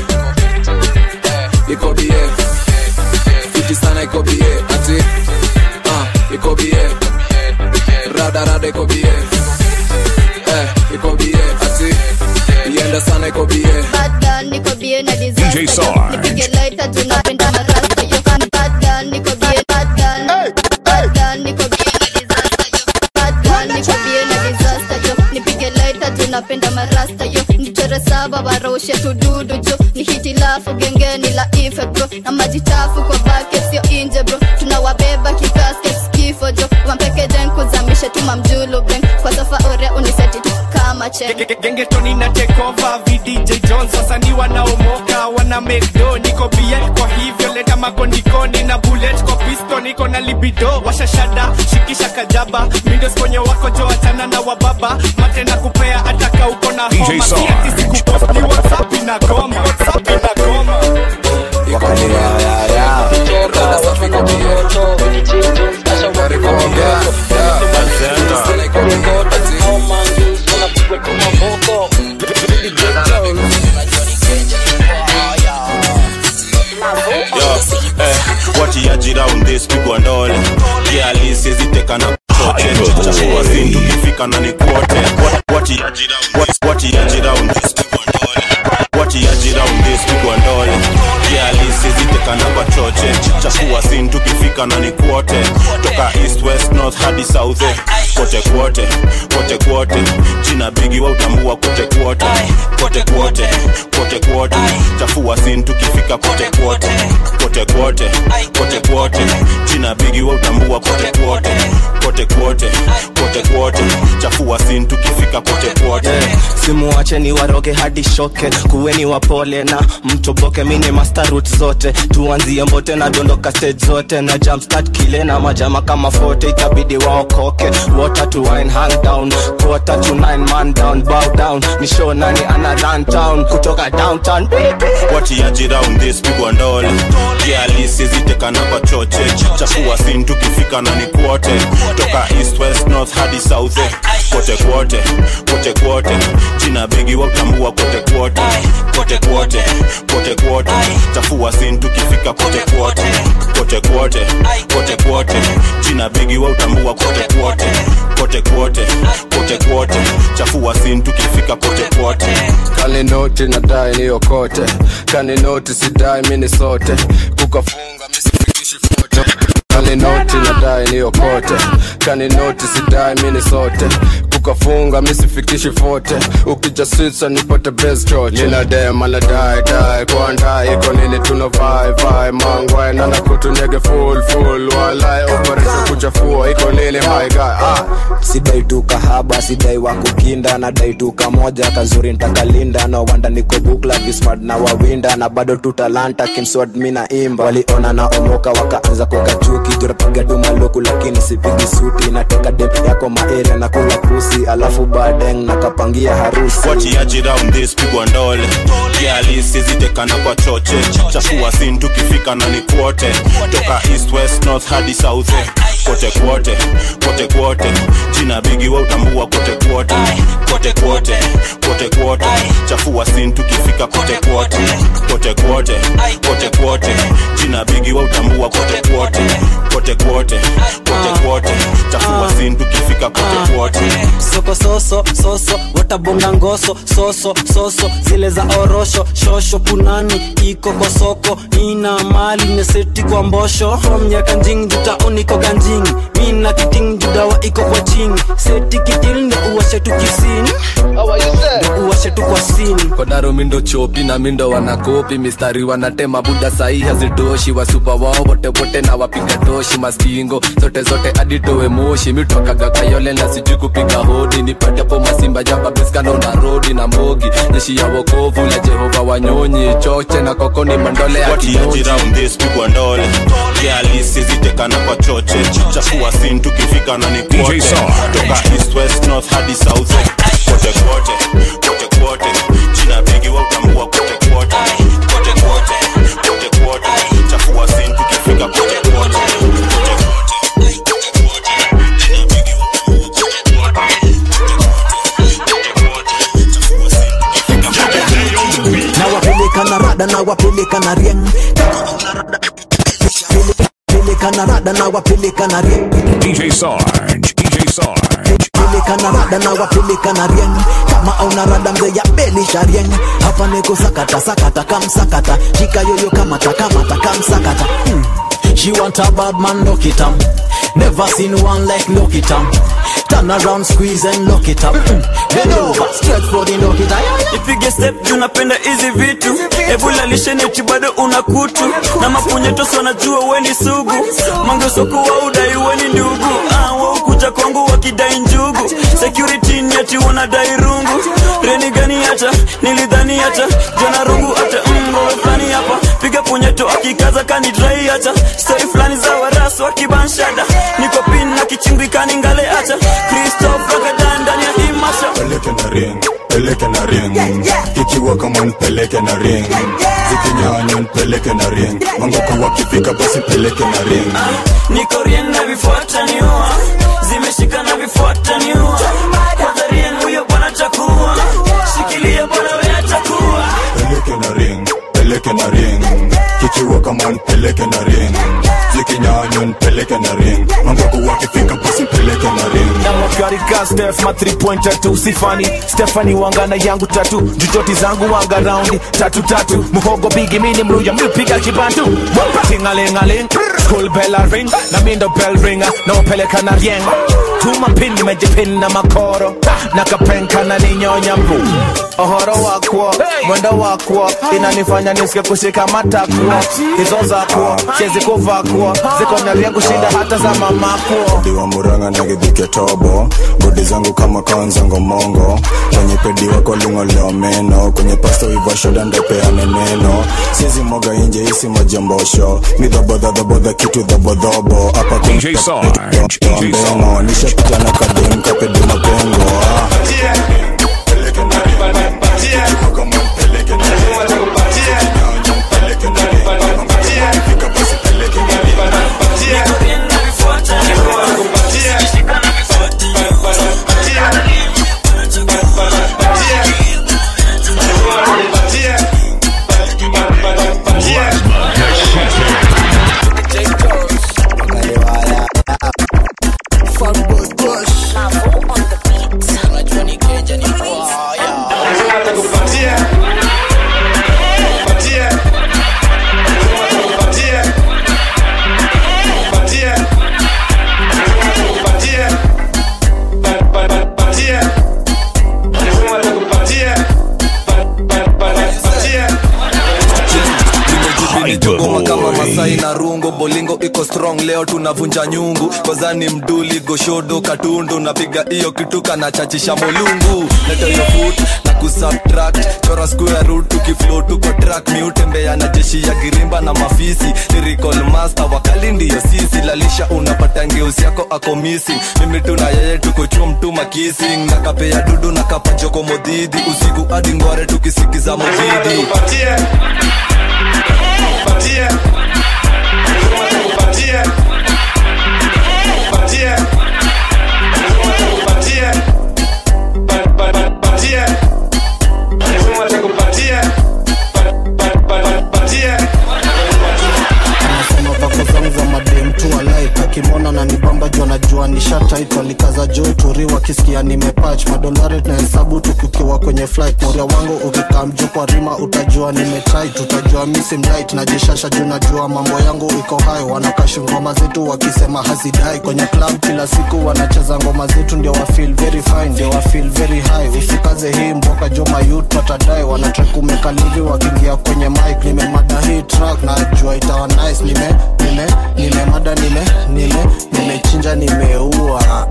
iko bie fiti sana iko bie ati uh, iko bie rada rada iko bie eh, iko bie ati ienda sana iko bie Bad girl, niko bie na disaster. DJ Sarge. Nipige lighter, tunapenda marasta, yo. Bad girl, niko bie, bad girl. Bad girl, niko bie na disaster, yo. Bad girl, niko bie na disaster, yo. Nipige lighter, tunapenda marasta, yo. Nichore saba waroshe tududu jo ni hitilafu gengeni la ife bro na maji chafu kwa bucket sio inje bro tunawabeba kikasket kifo jo wampeke jen kuzamishe tuma mjulu beng kwa sofa ore uniseti tu kama chen gengetoni na tekova vdj jones wasanii wanaomoka wana mekdo niko bie kwa hivyo leta makondikoni na bullet kwa pisto niko na libido washashada shikisha kajaba mindos kwenye wako jo achana na wababa mate na kupea ataka uko na DJ homa Sarge. siati sikupost ni whatsapp inagoma whatsapp inagoma Yo, eh, watiaji round this pigwa ndole kialisieziteka na chochechakuwa sin tukifika na ni kuote watiaji round this- watiaji round this pigwa ndole watiaji round this pigwa ndole kialisieziteka tukifika na ni kwote toka east west north hadi south eh. kote kwote kote kwote jina bigi wa utambua kote kwote kote kwote kote kwote chafua sin tukifika kote kwote kote kwote kote kwote jina bigi wa utambua kote kwote kote kwote kote kwote chafua sin tukifika kote kwote simuache ni waroge hadi shoke kuweni wapole na mtoboke mini master route zote tuanzie mbote na dondoka stage zote na jumpstart kile na majama kama fote itabidi waokoke water to wine hang down quarter to nine man down bow down ni show nani ana run town kutoka downtown watiaji round this pigwa ndole kialisi zitekana kwa choche chafua sin tukifika na ni kwote toka east west north hadi south eh. kote kwote kote kwote jina bigi wa utambua kote kwote kote kwote kote kwote chafua sin tukifika kote kwote kote kwote kote kwote jina bigi wa utambua kote kwote kote kwote kote kwote chafua sin tukifika kote kwote kaninoti nadai niokote kaninoti sidai mini sote kukafunga misifikishi fote kaninoti nadai niokote kaninoti sidai mini sote kukafunga misifikishi fote ukijasisa nipate best choche ninadema nadai dai kwandai iko nini tuna vai vai mangwai nana kutunyege full full walai operation kuchafua iko nini my guy ah sidai tu kahaba sidai wa kukinda nadai tu kamoja kazuri ntakalinda no wanda niko bukla vismart na wawinda na bado tu talanta kimswad mi na imba waliona na omoka wakaanza kukachuki turapiga tu maluku lakini sipigi suti nateka dep yako maeria na kula pusi alafu badeng nakapangia harusi watiaji round this pigwa ndole kialisi zitekana kwa choche chafua sin tukifika na ni kwote toka east west north hadi south eh. kote kwote kote kwote jina bigi wa utambua kote kwote kote kwote kote kwote chafua sin tukifika kote kwote kote kwote kote kwote jina bigi wa utambua kote kwote kote kwote kote kwote chafua sin tukifika kote kwote soko soso soso watabonga ngoso soso soso zile za orosho shosho punani iko kwa soko ina mali neseti kwa mbosho from ya kanjing jutaoni ko ganjing mina kiting judawa iko kwa ching seti kitil ndo uwashe tu kisini ndo uwashe tu kwa sini kodaro mindo chopi na mindo wanakopi mistari wanatema buda sahi hazitoshi wasupa wao wote wote na wapiga toshi mastingo zote zote aditowe moshi mitokaga kayole na sijui kupiga hodi nipate po masimba jamba biskando na rodi na mbogi jeshi ya wokovu la jehova wanyonyi choche na kokoni mandole ya watiaji kinyoji round this pigwa ndole kialisi zitekana kwa choche chafua sin tukifika na ni kwote toka east west north hadi south eh. kote kwote kote kwote jina bigi wa utambua kote kwote kote kwote kote kwote chafua sin tukifika kote kwote kote nawapeleka na rada nawapeleka na rieng peleka na rada nawapeleka na rieng DJ Sarge, DJ Sarge. peleka na rada nawapeleka na rieng kama auna rada mzee ya belisha rieng hapa niko sakata sakata kamsakata shika yoyo kamata kamata kamsakata hmm. She want a bad man, lock it up. Never seen one like lock it up. Turn around, squeeze and lock it up. Mm. Bend over, stretch for the lock it up. ipige step juu napenda hizi vitu ebulalishenichi bado una kutu na mapunyetoso wanajua weni sugu mangesoku wa udai weni ndugu ah, waukuja kwangu wakidai njugu security nyati wanadai rungu reni gani hata nilidhani hata jana rungu hata mrowe fulani hapa piga punyeto akikaza kanidrai hata stori fulani za warasu wakibanshada niko pin na kichimbikani ngale hata kristof ragadan ndani ya himasha peleke na ring peleke na ring ikiwa kama nipeleke na ring zikinyanya nipeleke na ring mangoko wakifika basi peleke na ring niko rien na vifuata niua zimeshika na vifuata niua kwanza rien huyo bwana chakua shikilia bwana we atakuwa peleke na ring peleke na ring kikiwa kama nipeleke na ring zikinyanywa nipeleke na ring mangoku wakifika basi mpeleke na ring na makarika stef ma 3 point tatu sifani stefani wangana yangu tatu jujoti zangu wanga raundi tatu tatu muhogo bigi mini mluya mipiga kibantu tingalingaling school bell a ring na mindo bell ringa na upeleka na rieng tuma pin nimejipin na makoro na kapenka na ninyonya mbu ohoro wakwo mwendo wakwo inanifanya nisike kushika matakwo hizo zakwo siezi kuvakwo ziko na rieng kushinda hata za mamakwo diwa muranga na githike tobo bodi zangu kama kanza ngomongo kwenye pedi wako ling'oleo meno kwenye pasto ivashoda ndopeane neno siezi moga inje isi majombosho midhobodhadhobodha kitu dhobodhobo hapa DJ Sarge, DJ mbeno nishapitana kadem kapedi mapengo ah. Goma kama masai na rungo bolingo iko strong leo tunavunja nyungu kozani mduli goshodo katundu napiga hiyo kituka na chachisha molungu leta hiyo foot na kusubtract chora square root tukiflow tuko track miutembea na jeshi ya girimba na mafisi lyrical master wakali ndiyo sisi lalisha unapata ngeusi yako ako missing mimi tuna yeye tuko chum tuma kissing na kapea dudu na kapa joko modhidi usiku hadi ngware tukisikiza modhidi anasema vako zangu za madem tu alike akimwona na nibamba juu anajua nishataitu alikaza juu turi wakisikia nimepach madolari tunahesabu tukikiwa kwenye flight moria wangu ukikaa mjuu kwa rima utajua nimetait utajua misi mdait najishasha juu najua mambo yangu iko hayo wanakashi ngoma zetu wakisema hazidai kwenye club kila siku wanacheza ngoma zetu ndio wa feel very fine ndio wa feel very high usikaze hii mboka jo mayut watadai wanatrek umekalivi wakiingia kwenye mic nimemada hii track najua itawa nice nime nime nimemada nime nime nimechinja nimeua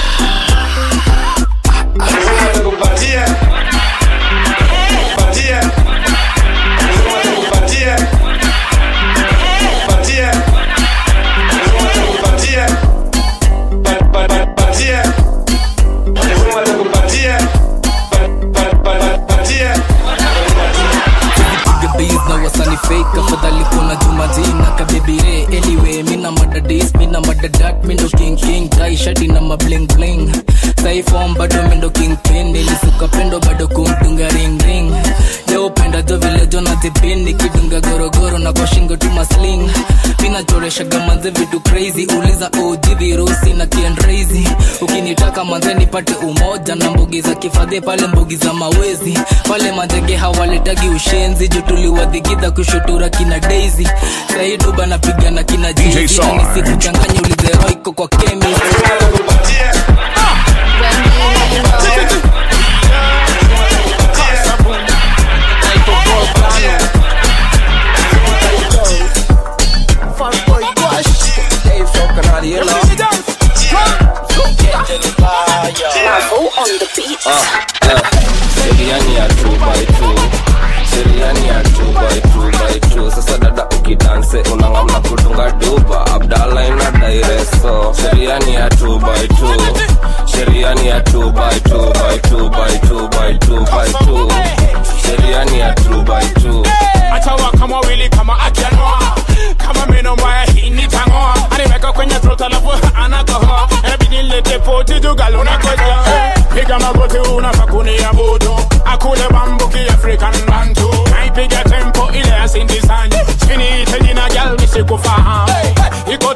piga beat na wasani fake afadhali kuna juma jina kabebire anyway mina madadis mina madadat mindo king king dai shati na mabling bling saifom bado mindo king pin nilisuka pendo bado kumtunga ring ring leo penda jo vile jona zipini kidunga gorogoro na kwa shingo tu masling mina choreshaga manze vitu crazy uliza og virusi na kiendrazy ukinitaka manze nipate umoja na mbugi za kifadhi pale mbugi za mawezi pale manjege hawaletagi ushenzi juu tuliwadhigidha kushutura kina daisy saiduba napigana kina DJ jezi Sarge. nisikuchanganya ulizeroiko kwa chemist Seriani ya 2 by 2 Seriani ya 2 by 2 by 2 Sasa dada ukidanse unangamna kudunga duba Abdala ina daireso Seriani ya 2 by 2 Seriani ya 2 by 2 by 2 by 2 by 2 by 2 Seriani ya 2 by 2 atawa kama wili kama akianoa kama meno mbaya hii nitangoa aliweka kwenye throat alafu anakohoa inabidi nilete poti jugal unakoja piga magoti unafaa kuniabudu akule bambuki african bantu naipiga tempo ile ya sindisani chini ite jina gal nisikufahamu iko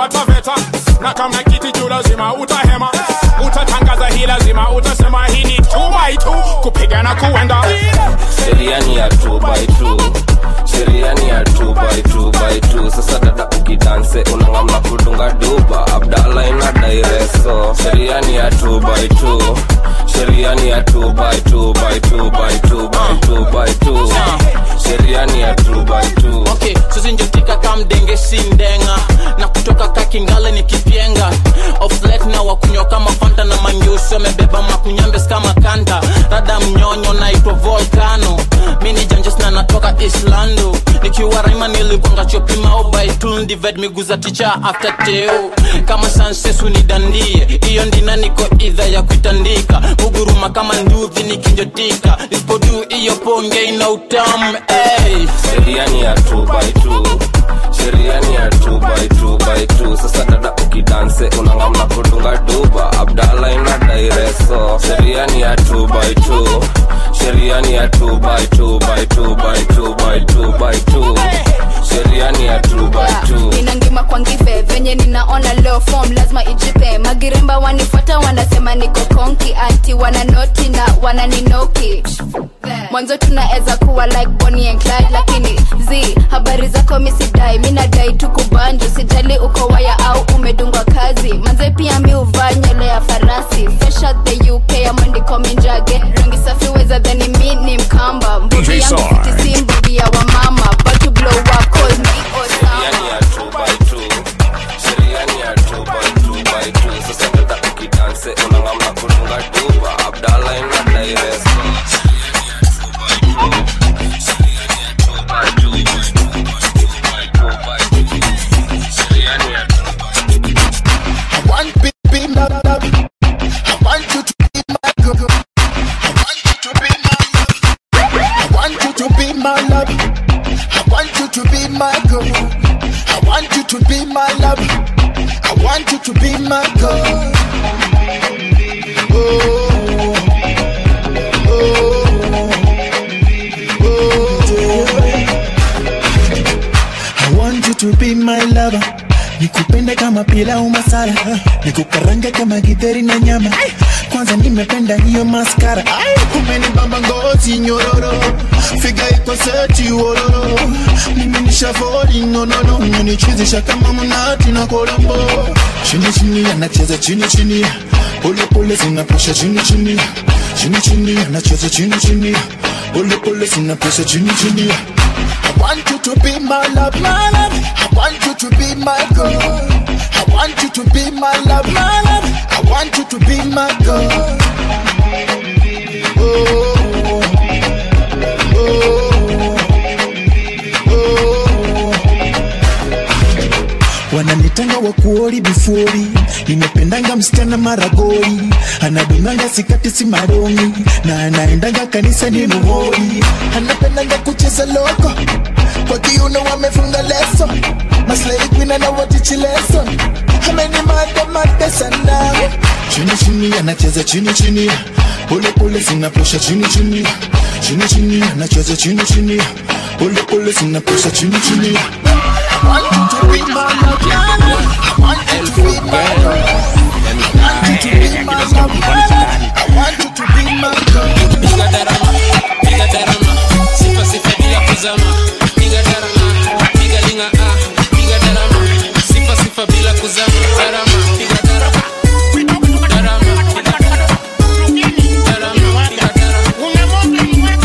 wataveta na kama kiti juu lazima utahema utatangaza hii lazima utasema hii ni two by two kupigana kuenda sheria ni ya 2 by 2 sheria ni ya 2 by 2 by 2 sasa dada ukidanse unangamna kudunga duba abdala ina daireso sheria ni ya 2 by 2 sheria ni ya 2 by 2 by 2 by 2 by 2 by 2 sheria ni ya 2 by 2 okay suzinjotika kamdenge sindenga na kutoka kakingale ni kipyenga oflet na wakunywa kama fanta na manyusi wamebeba makunyambes kama kanta rada mnyonyo naitwa volcano mini janjes na natoka islando nikiwa raima nilibonga chopima obaitul dived miguu za ticha after teo kama sansesu ni dandie iyo ndina niko idha ya kuitandika muguruma kama nduvi nikinjotika nisipodu iyo ponge ina utamu hey. sheria ni ya 2 by 2 sheria ni ya 2 by 2 by 2 sasa dada ukidanse unangamna kudunga duba abdala ina daireso sheria ni ya 2 by 2 sheria ni ya 2 by 2 by 2 by 2 by 2 by 2 sheria ni ya 2 by 2 nina ngima kwa ngive venye ninaona leo form lazima ijipe magiremba wanifuata wanasema niko konki ati wananoti na wananinoki mwanzo tunaweza kuwa like Bonnie and Clyde lakini z habari zako misidai mi nadai tu kubanju sijali uko waya au umedungwa kazi manze pia mi uvaa nywele ya farasi fresh out the uk amandiko minjage rangi safi weza dhani mi ni mkamba mbugi yangu Sarge. fitisi mbugi ya wamama but to blow up call me sheria ni ya 2 by 2 sheria ni ya 2 by 2 by 2 sasa dada ukidanse unangamna kudunga duba abdala ina daireso I want be, be my love. I want you to be my girl. I want you to be my love. I want you to be my love. I want you to be my girl. I want you to be my love. I want you to be my girl. Oh, I want you to be my lover nikupende kama pilau masala nikukarange kama githeri na nyama kwanza nimependa hiyo maskara umenibamba ngozi nyororo figa iko seti wororo mimi ni shavori nonono umenichizisha kama mnati na kolombo chini chini anacheza chini chini pole pole zinapusha chini chini chini chini anacheza chini chini pole pole zinapusha chini chini I want you to be my love, my love. I want you to be my girl. I want you to be my love, my love. I want you to be my girl. Oh, wananitanga wakuori bifuri nimependanga msichana maragori anadunganga sikati si maroni na anaendanga kanisa ni muhori anapendanga kucheza loko kwa kiuno wamefunga leso maslai queen anawatichi leso amenimada mada sana chini chini anacheza chini chini pole pole zinapusha chini chini chini chini anacheza chini chini pole pole zinapusha chini chini I want you to be my love, my love. I want you to be my girl. I want you to be my love, my love. I want you to be my girl. piga darama piga darama sifa sifa bila kuzama piga darama piga linga ah piga darama sifa sifa bila kuzama darama piga darama darama piga darama darama piga darama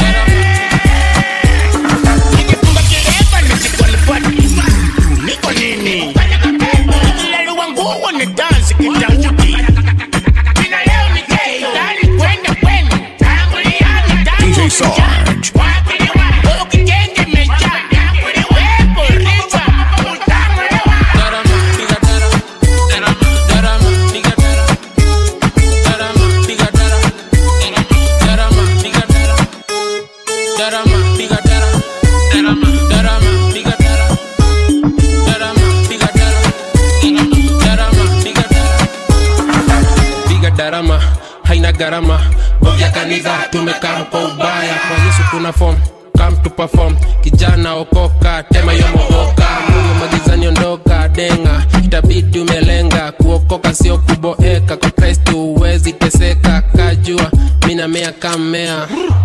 Niko nini? Nikilaliwa nguo ni dansi kitauti. Kina leo ni gay, ndani kwenda kwenu. Tanguliani, tangu DJ Sarge. Wakiliwa, ukitenge meja. Wepo, rifa, utanguliwa. darama piga darama darama piga darama darama piga darama darama piga darama darama piga darama darama darama piga darama darama piga darama darama piga darama piga darama haina gharama bovya kanisa tumekaa kwa ubaya kwa yesu kuna form come to perform kijana okoka tema yomohoka mungu magizani ondoka badenga itabidi umelenga kuokoka sio kuboeka kwa kristo huwezi teseka kajua minamea kamea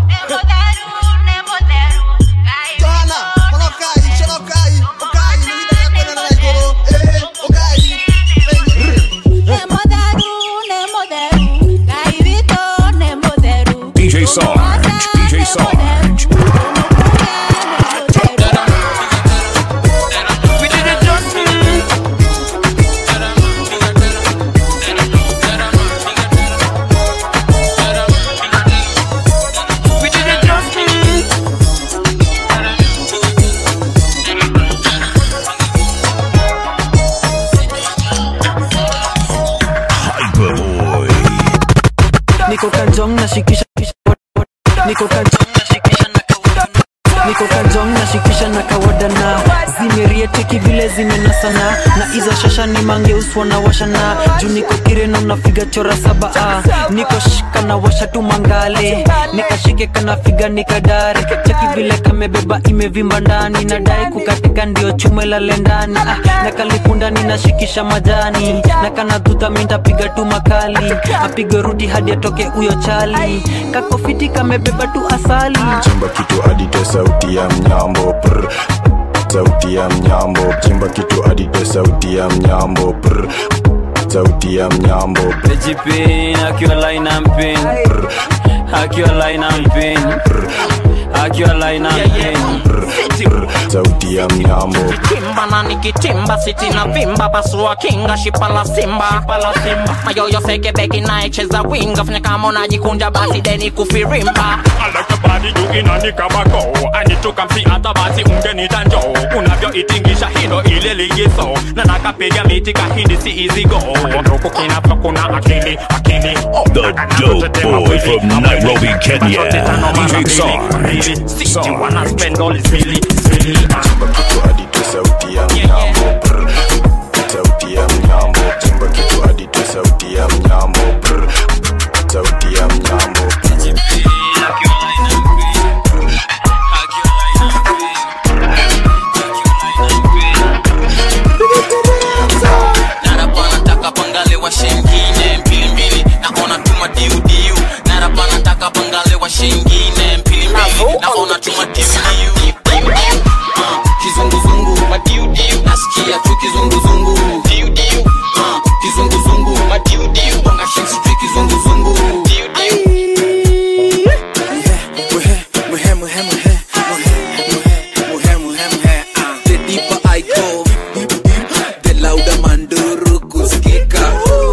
DJ Sarge, DJ Sarge. Hyperboy. niko kanjong nashikisha niko kanjong nashikisha na kawada niko kanjong nashikisha na kawada na zimerieteki vile zimenasana na hizo shasha ni mangeuswa na washana juu niko kireno nafiga chora saba ah. niko shika na washa tu mangale nikashike kanafiga nikadare cheki vile kamebeba imevimba ndani nadai kukatika ndio chuma lale ndani ah. na kalipundani nashikisha majani na kana dhuta mintapiga tu makali apige rudi hadi atoke huyo chali kakofiti kamebeba tu asali chimba kitu adite sauti ya mnyambo prr. sauti ya mnyambo chimba kitu adite sauti ya mnyambo prr. sauti ya mnyambo Pejipin, akiwa line and pin Akiwa line and pin Akiwa line and pin sauti ya mnyambo kimba na nikitimba siti na vimba pasua kinga shipa la simba mayoyo seke beki naecheza winga fanya kama unajikunja basi deni kufirimba alakabadi juu inani kama go anituka msi hata basi ungenita njoo unavyoitingisha hilo ile ligizo na nakapiga miti kahindi si izigo nduku kinavyo kuna akili akili The dope boy from Nairobi, Kenya. DJ Sarge. Sisi wana spend all is really, really sauti ya mnyambo prr. sauti ya mnyambo chimba kitu adite sauti ya mnyambo prr. sauti ya mnyambo narapa pangale wa shengine mbili mbili naona tuma diudiu narapa nataka pangale wa shengine mbili mbili naona tuma diudiu Ah, kizunguzungu madiudiu nasikia tu kizunguzungu diudiu Ah, kizunguzungu madiudiu bonga shensi tu kizunguzungu diudiu Muhe, muhe, muhe, muhe, muhe, muhe, muhe, ah. The deeper I go, the louder manduru kusikika.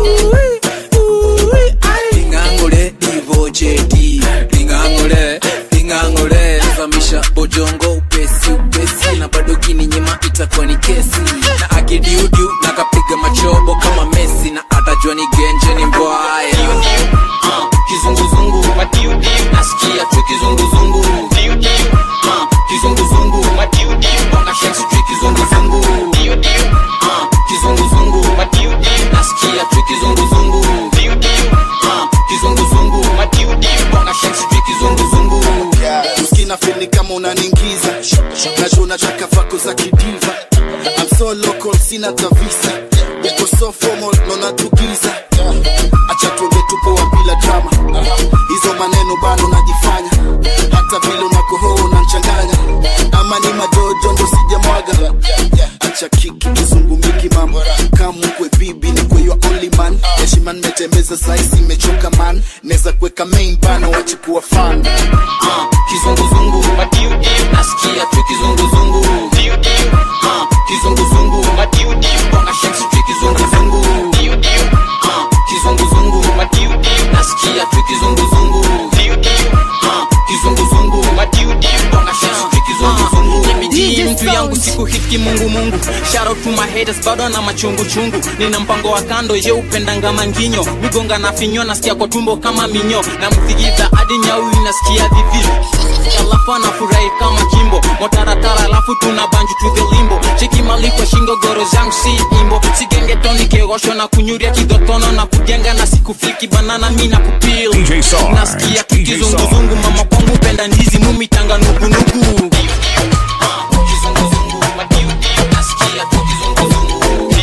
Lingangole divo jeti, lingangole, lingangole, zamisha bojongo upesi upesi, na bado kininyima itakuwa ni kesi. Na akidiudiu na kapiga machobo kama Messi, na atajua ni genje ni mbwaya. Ah, kizunguzungu madiudiu nasikia tu kizunguzungu diudiu Ah, kizunguzungu madiudiu bonga shensi tu kizunguzungu diudiu Ah, kizunguzungu madiudiu nasikia tu kizunguzungu diudiu Ah, kizunguzungu madiudiu bonga shensi tu kizunguzungu uskina fili kama unaningiza najua unataka vako za kidiva I'm so local sina tavisa uko so formal nona tugiza acha tuonge tupo wa bila drama hizo maneno bado najifanya hata vile unakohoa unanchanganya ama ni majojo ndo sijamwaga acha kiki kizungumiki mama kamukwe bibi ni kwe your only man heshima nimetembeza saisi imechoka man neza kuweka main bano wachikuwa fan Ah, kizunguzungu madiudiu nasikia tu kizunguzungu diudiu Ah, kizunguzungu madiudiu bonga shensi tu kizunguzungu diudiu Ah, kizunguzungu madiudiu nasikia tu kizunguzungu diudiu Ah, kizunguzungu madiudiu bonga shensi tu kizunguzungu Nimejii mtu yangu siku hiki mungu mungu shout out to my haters bado na machungu chungu nina mpango wa kando je upendanga manginyo migonga na finyo nasikia kwa tumbo kama minyo na mzigiza hadi nyau inasikia vivi alafu anafurahi kama kimbo motaratara alafu tuna banju to the limbo cheki mali kwa shingo goro zangu si imbo sigengetoni kegosho na kunyuria kidotono na kujenga na siku fliki banana mi na kupil DJ Sarge, nasikia DJ kizunguzungu mama kwangu penda ndizi mumitanga nugunugu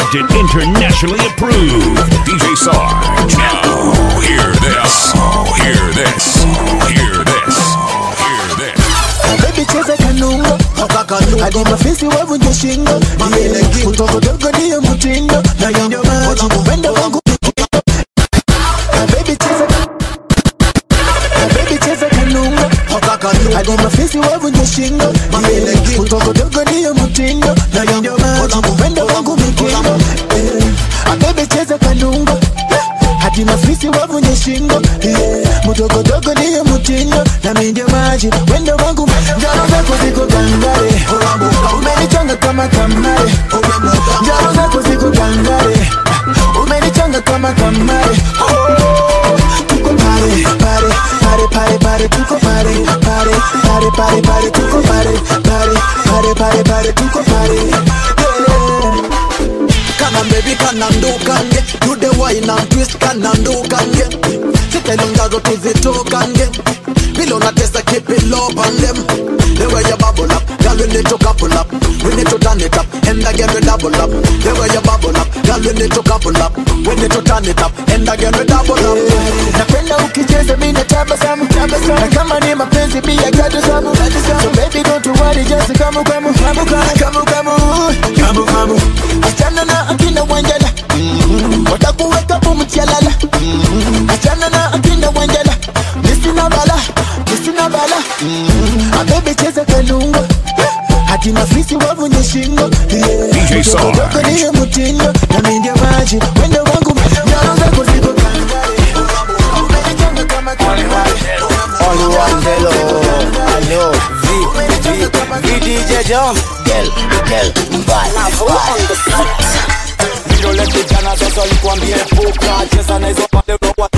accepted, internationally approved. DJ Sarge. Now, hear this. Hear this. Hear this. Hear this. Baby cheza kanungo hadi mafisi wavunje shingo Yeah, mtoto dogo ndiyo mtindo na ndio maji upendo wangu Ah, baby cheza Ah, baby cheza kanungo hadi mafisi wavunje shingo Yeah, mtoto dogo ndiyo mtindo na ndio maji upendo wangu mikingo Eh, ah, baby cheza kanungo hadi mafisi wavunje shingo yeah. mdogodogo ndiyo mtindo na minde maji wendo wangu njaro zako ziko gangare umenichanga kama kamare njaro zako ziko gangare umenichanga kama kamare tuko pare pare pare pare pare tuko pare pare pare pare pare tuko pare pare pare pare pare tuko pare yeah. kana baby kana ndukange do the wine and twist kana ndukange sitelongazo tuzitokange vile unatesa keep it low on them the way you bubble up girl we need to couple up we need to turn it up and again we double up the way you bubble up girl we need to couple up we need to turn it up and again we double up napenda ukicheza mina tabasamu tabasamu na kama ni mapenzi pia katasamu so baby don't you worry just kamu kamu kamu kamu kamu kamu kamu achana na akina wanjala watakuweka pumchalala achana na akina wanjala nisina bala nisina bala ah baby cheza kanungo hadi mafisi wavunye shingo DJ Sarge. Dogo ndiyo mtindo na mimi ndio maji wendo wangu njaro zako ziko Only one hello, hello, V, V, V DJ Jump, girl, girl, bye, Vidole kijana sasa likwambie puka cheza na hizo pale roho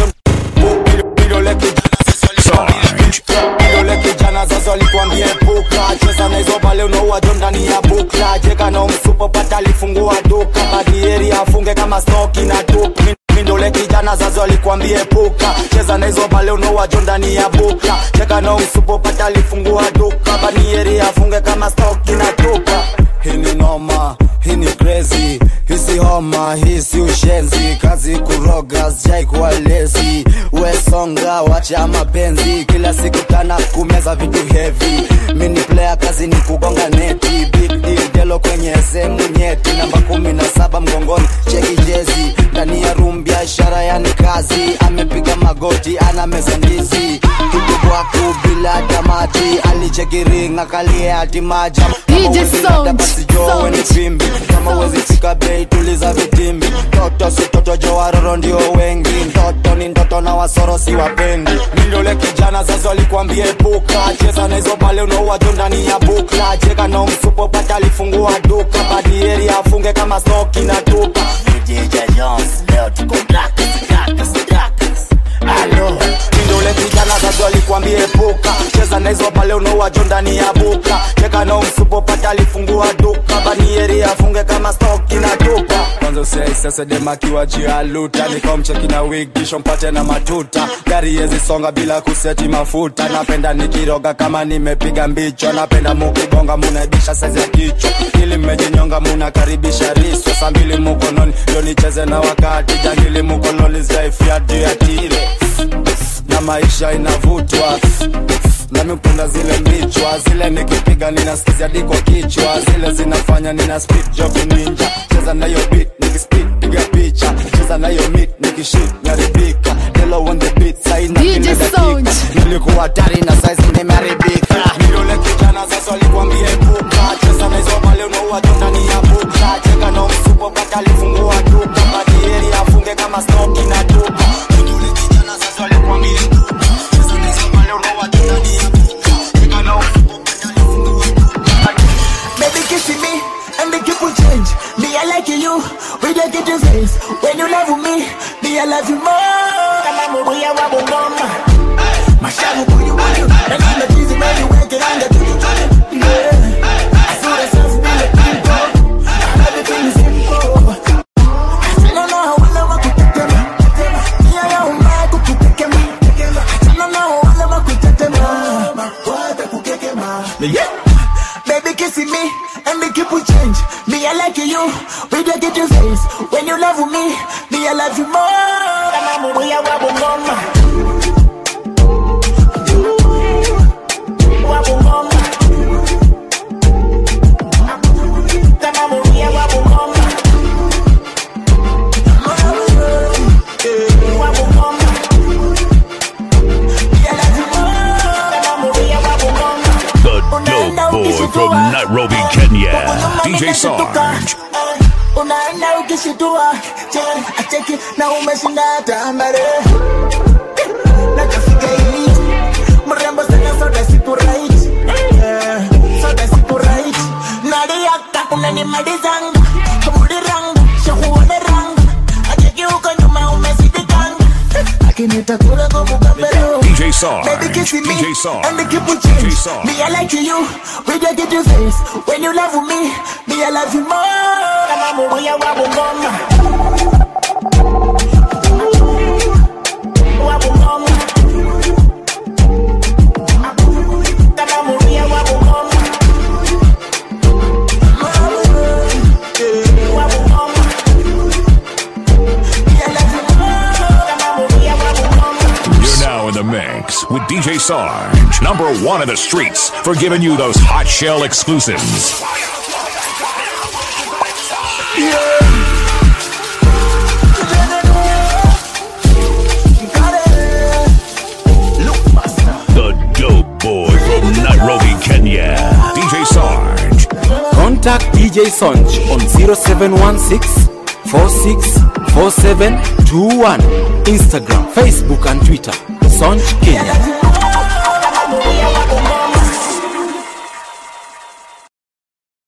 Vidole kijana sasa Vidole kijana sasa likwambie puka cheza na hizo pale unaua jo ndani ya bukla cheka na msupo pata alifungua duka badieri afunge kama snoki na duka Mindole kijana zazo alikwambie puka cheza na hizo pale unaua jo ndani ya bukla cheka na msupo pata alifungua duka badieri afunge kama snoki na duka hii ni noma hii ni crazy hisi homa hisi ushenzi kazi kuroga sijai kuwa lezi wesonga wacha mapenzi kila siku tana kumeza vitu heavy mini player kazi ni kugonga neti big deal delo kwenye sehemu nyeti namba kumi na saba mgongoni cheki jezi ndani ya room biashara yani kazi amepiga magoti ana meza ndizi kutubwaku bila tamati alichekiringa kalie hati maji DJ Sound, basi jo weni pimbi kama wezi fika bei tuliza vitimbi toto si toto jo waroro ndio wengi mtoto ni ndoto na wasoro si wapendi mindole kijana zazo alikwambie puka cheza na hizo pale unaua jo ndani ya bukla cheka na msupo pata alifungua duka badieri afunge kama snoki na tupa DJ Jones, leo tuko Dracus, Dracus, Dracus, Alo, mindole kijana zazo alikwambie puka cheza na hizo pale unaua jo ndani ya buka cheka na msupo pata alifungua duka banieri afunge kama stoki na tupa kwanza usiai sasa demakiwa jialuta nikamcheki na wig kisha mpate na matuta gari yezi songa bila kuseti mafuta napenda nikiroga kama nimepiga mbicho napenda mukibonga munaibisha saizi ya kichwa ili mmejinyonga munakaribisha riswa saa mbili mukononi ndo nicheze na wakati jangili mukoloni zaifia juu ya tire na maisha inavutwa nami upenda zile mbichwa zile nikipiga ninasikizia diko kichwa zile zinafanya nina speed job ninja cheza nayo beat nikispit piga picha cheza nayo mit nikishit naribika delo on the beat saina DJ kila Sound. dakika nilikuwa hatari na saizi nimeharibika nilole kijana sasa alikwambie puka cheza na hizo pale unaua tu ndani ya buka cheka na msupo paka alifungua duka badieri afunge kama snoki na duka nilole kijana sasa alikwambie puka cheza na hizo pale unaua tu ndani ya buka cheka na msupo paka alifungua Baby kissing me and the keep will change. Me I like you, we don't get your face. When you love me, me I love you more. Kama mubuya wa bungoma. Mashamu kuyu kuyu, na kama tizi mani weke anga tuju tuju. Yeah, I saw the self be the people. Everything is simple. Achana na wale wa kutetema. Nia ya umma kukutekema. Achana na wale wa kutetema. Wata kukekema. Yeah. Baby kissing me and me keep will change. Me I like you, we don't get your face. When you love me, me I love you more. Kama mubuya wa bungoma. Wa bungoma. Kama mubuya wa bungoma. Wa bungoma. Me I love you more. Kama mubuya wa bungoma. The dope boy from Nairobi, Kenya. DJ Sarge. unaenda ukishitua che acheki na umeshinda tambare nakafika hili mrembo sana soda siku right Eh, soda siku right naliaka unanimalizanga mudiranga shakuone ranga acheki uko nyuma umesidikanga akinitakula komukambero DJ Sarge. Baby kissing me DJ Sarge. and the people change. DJ Sarge. Me I like you, we just get your face. When you love me, me I love you more. Kama mubuya wa bungoma. Wa bungoma. Kama mubuya wa bungoma. Wa bungoma. Me I love you more. Kama mubuya wa bungoma. You're now in the mix with DJ Sarge, number one in the streets for giving you those hot shell exclusives. The dope boy from Nairobi, Kenya. DJ Sarge. Contact DJ Sonj on 0716 464721. Instagram, Facebook, and Twitter. Sonj Kenya.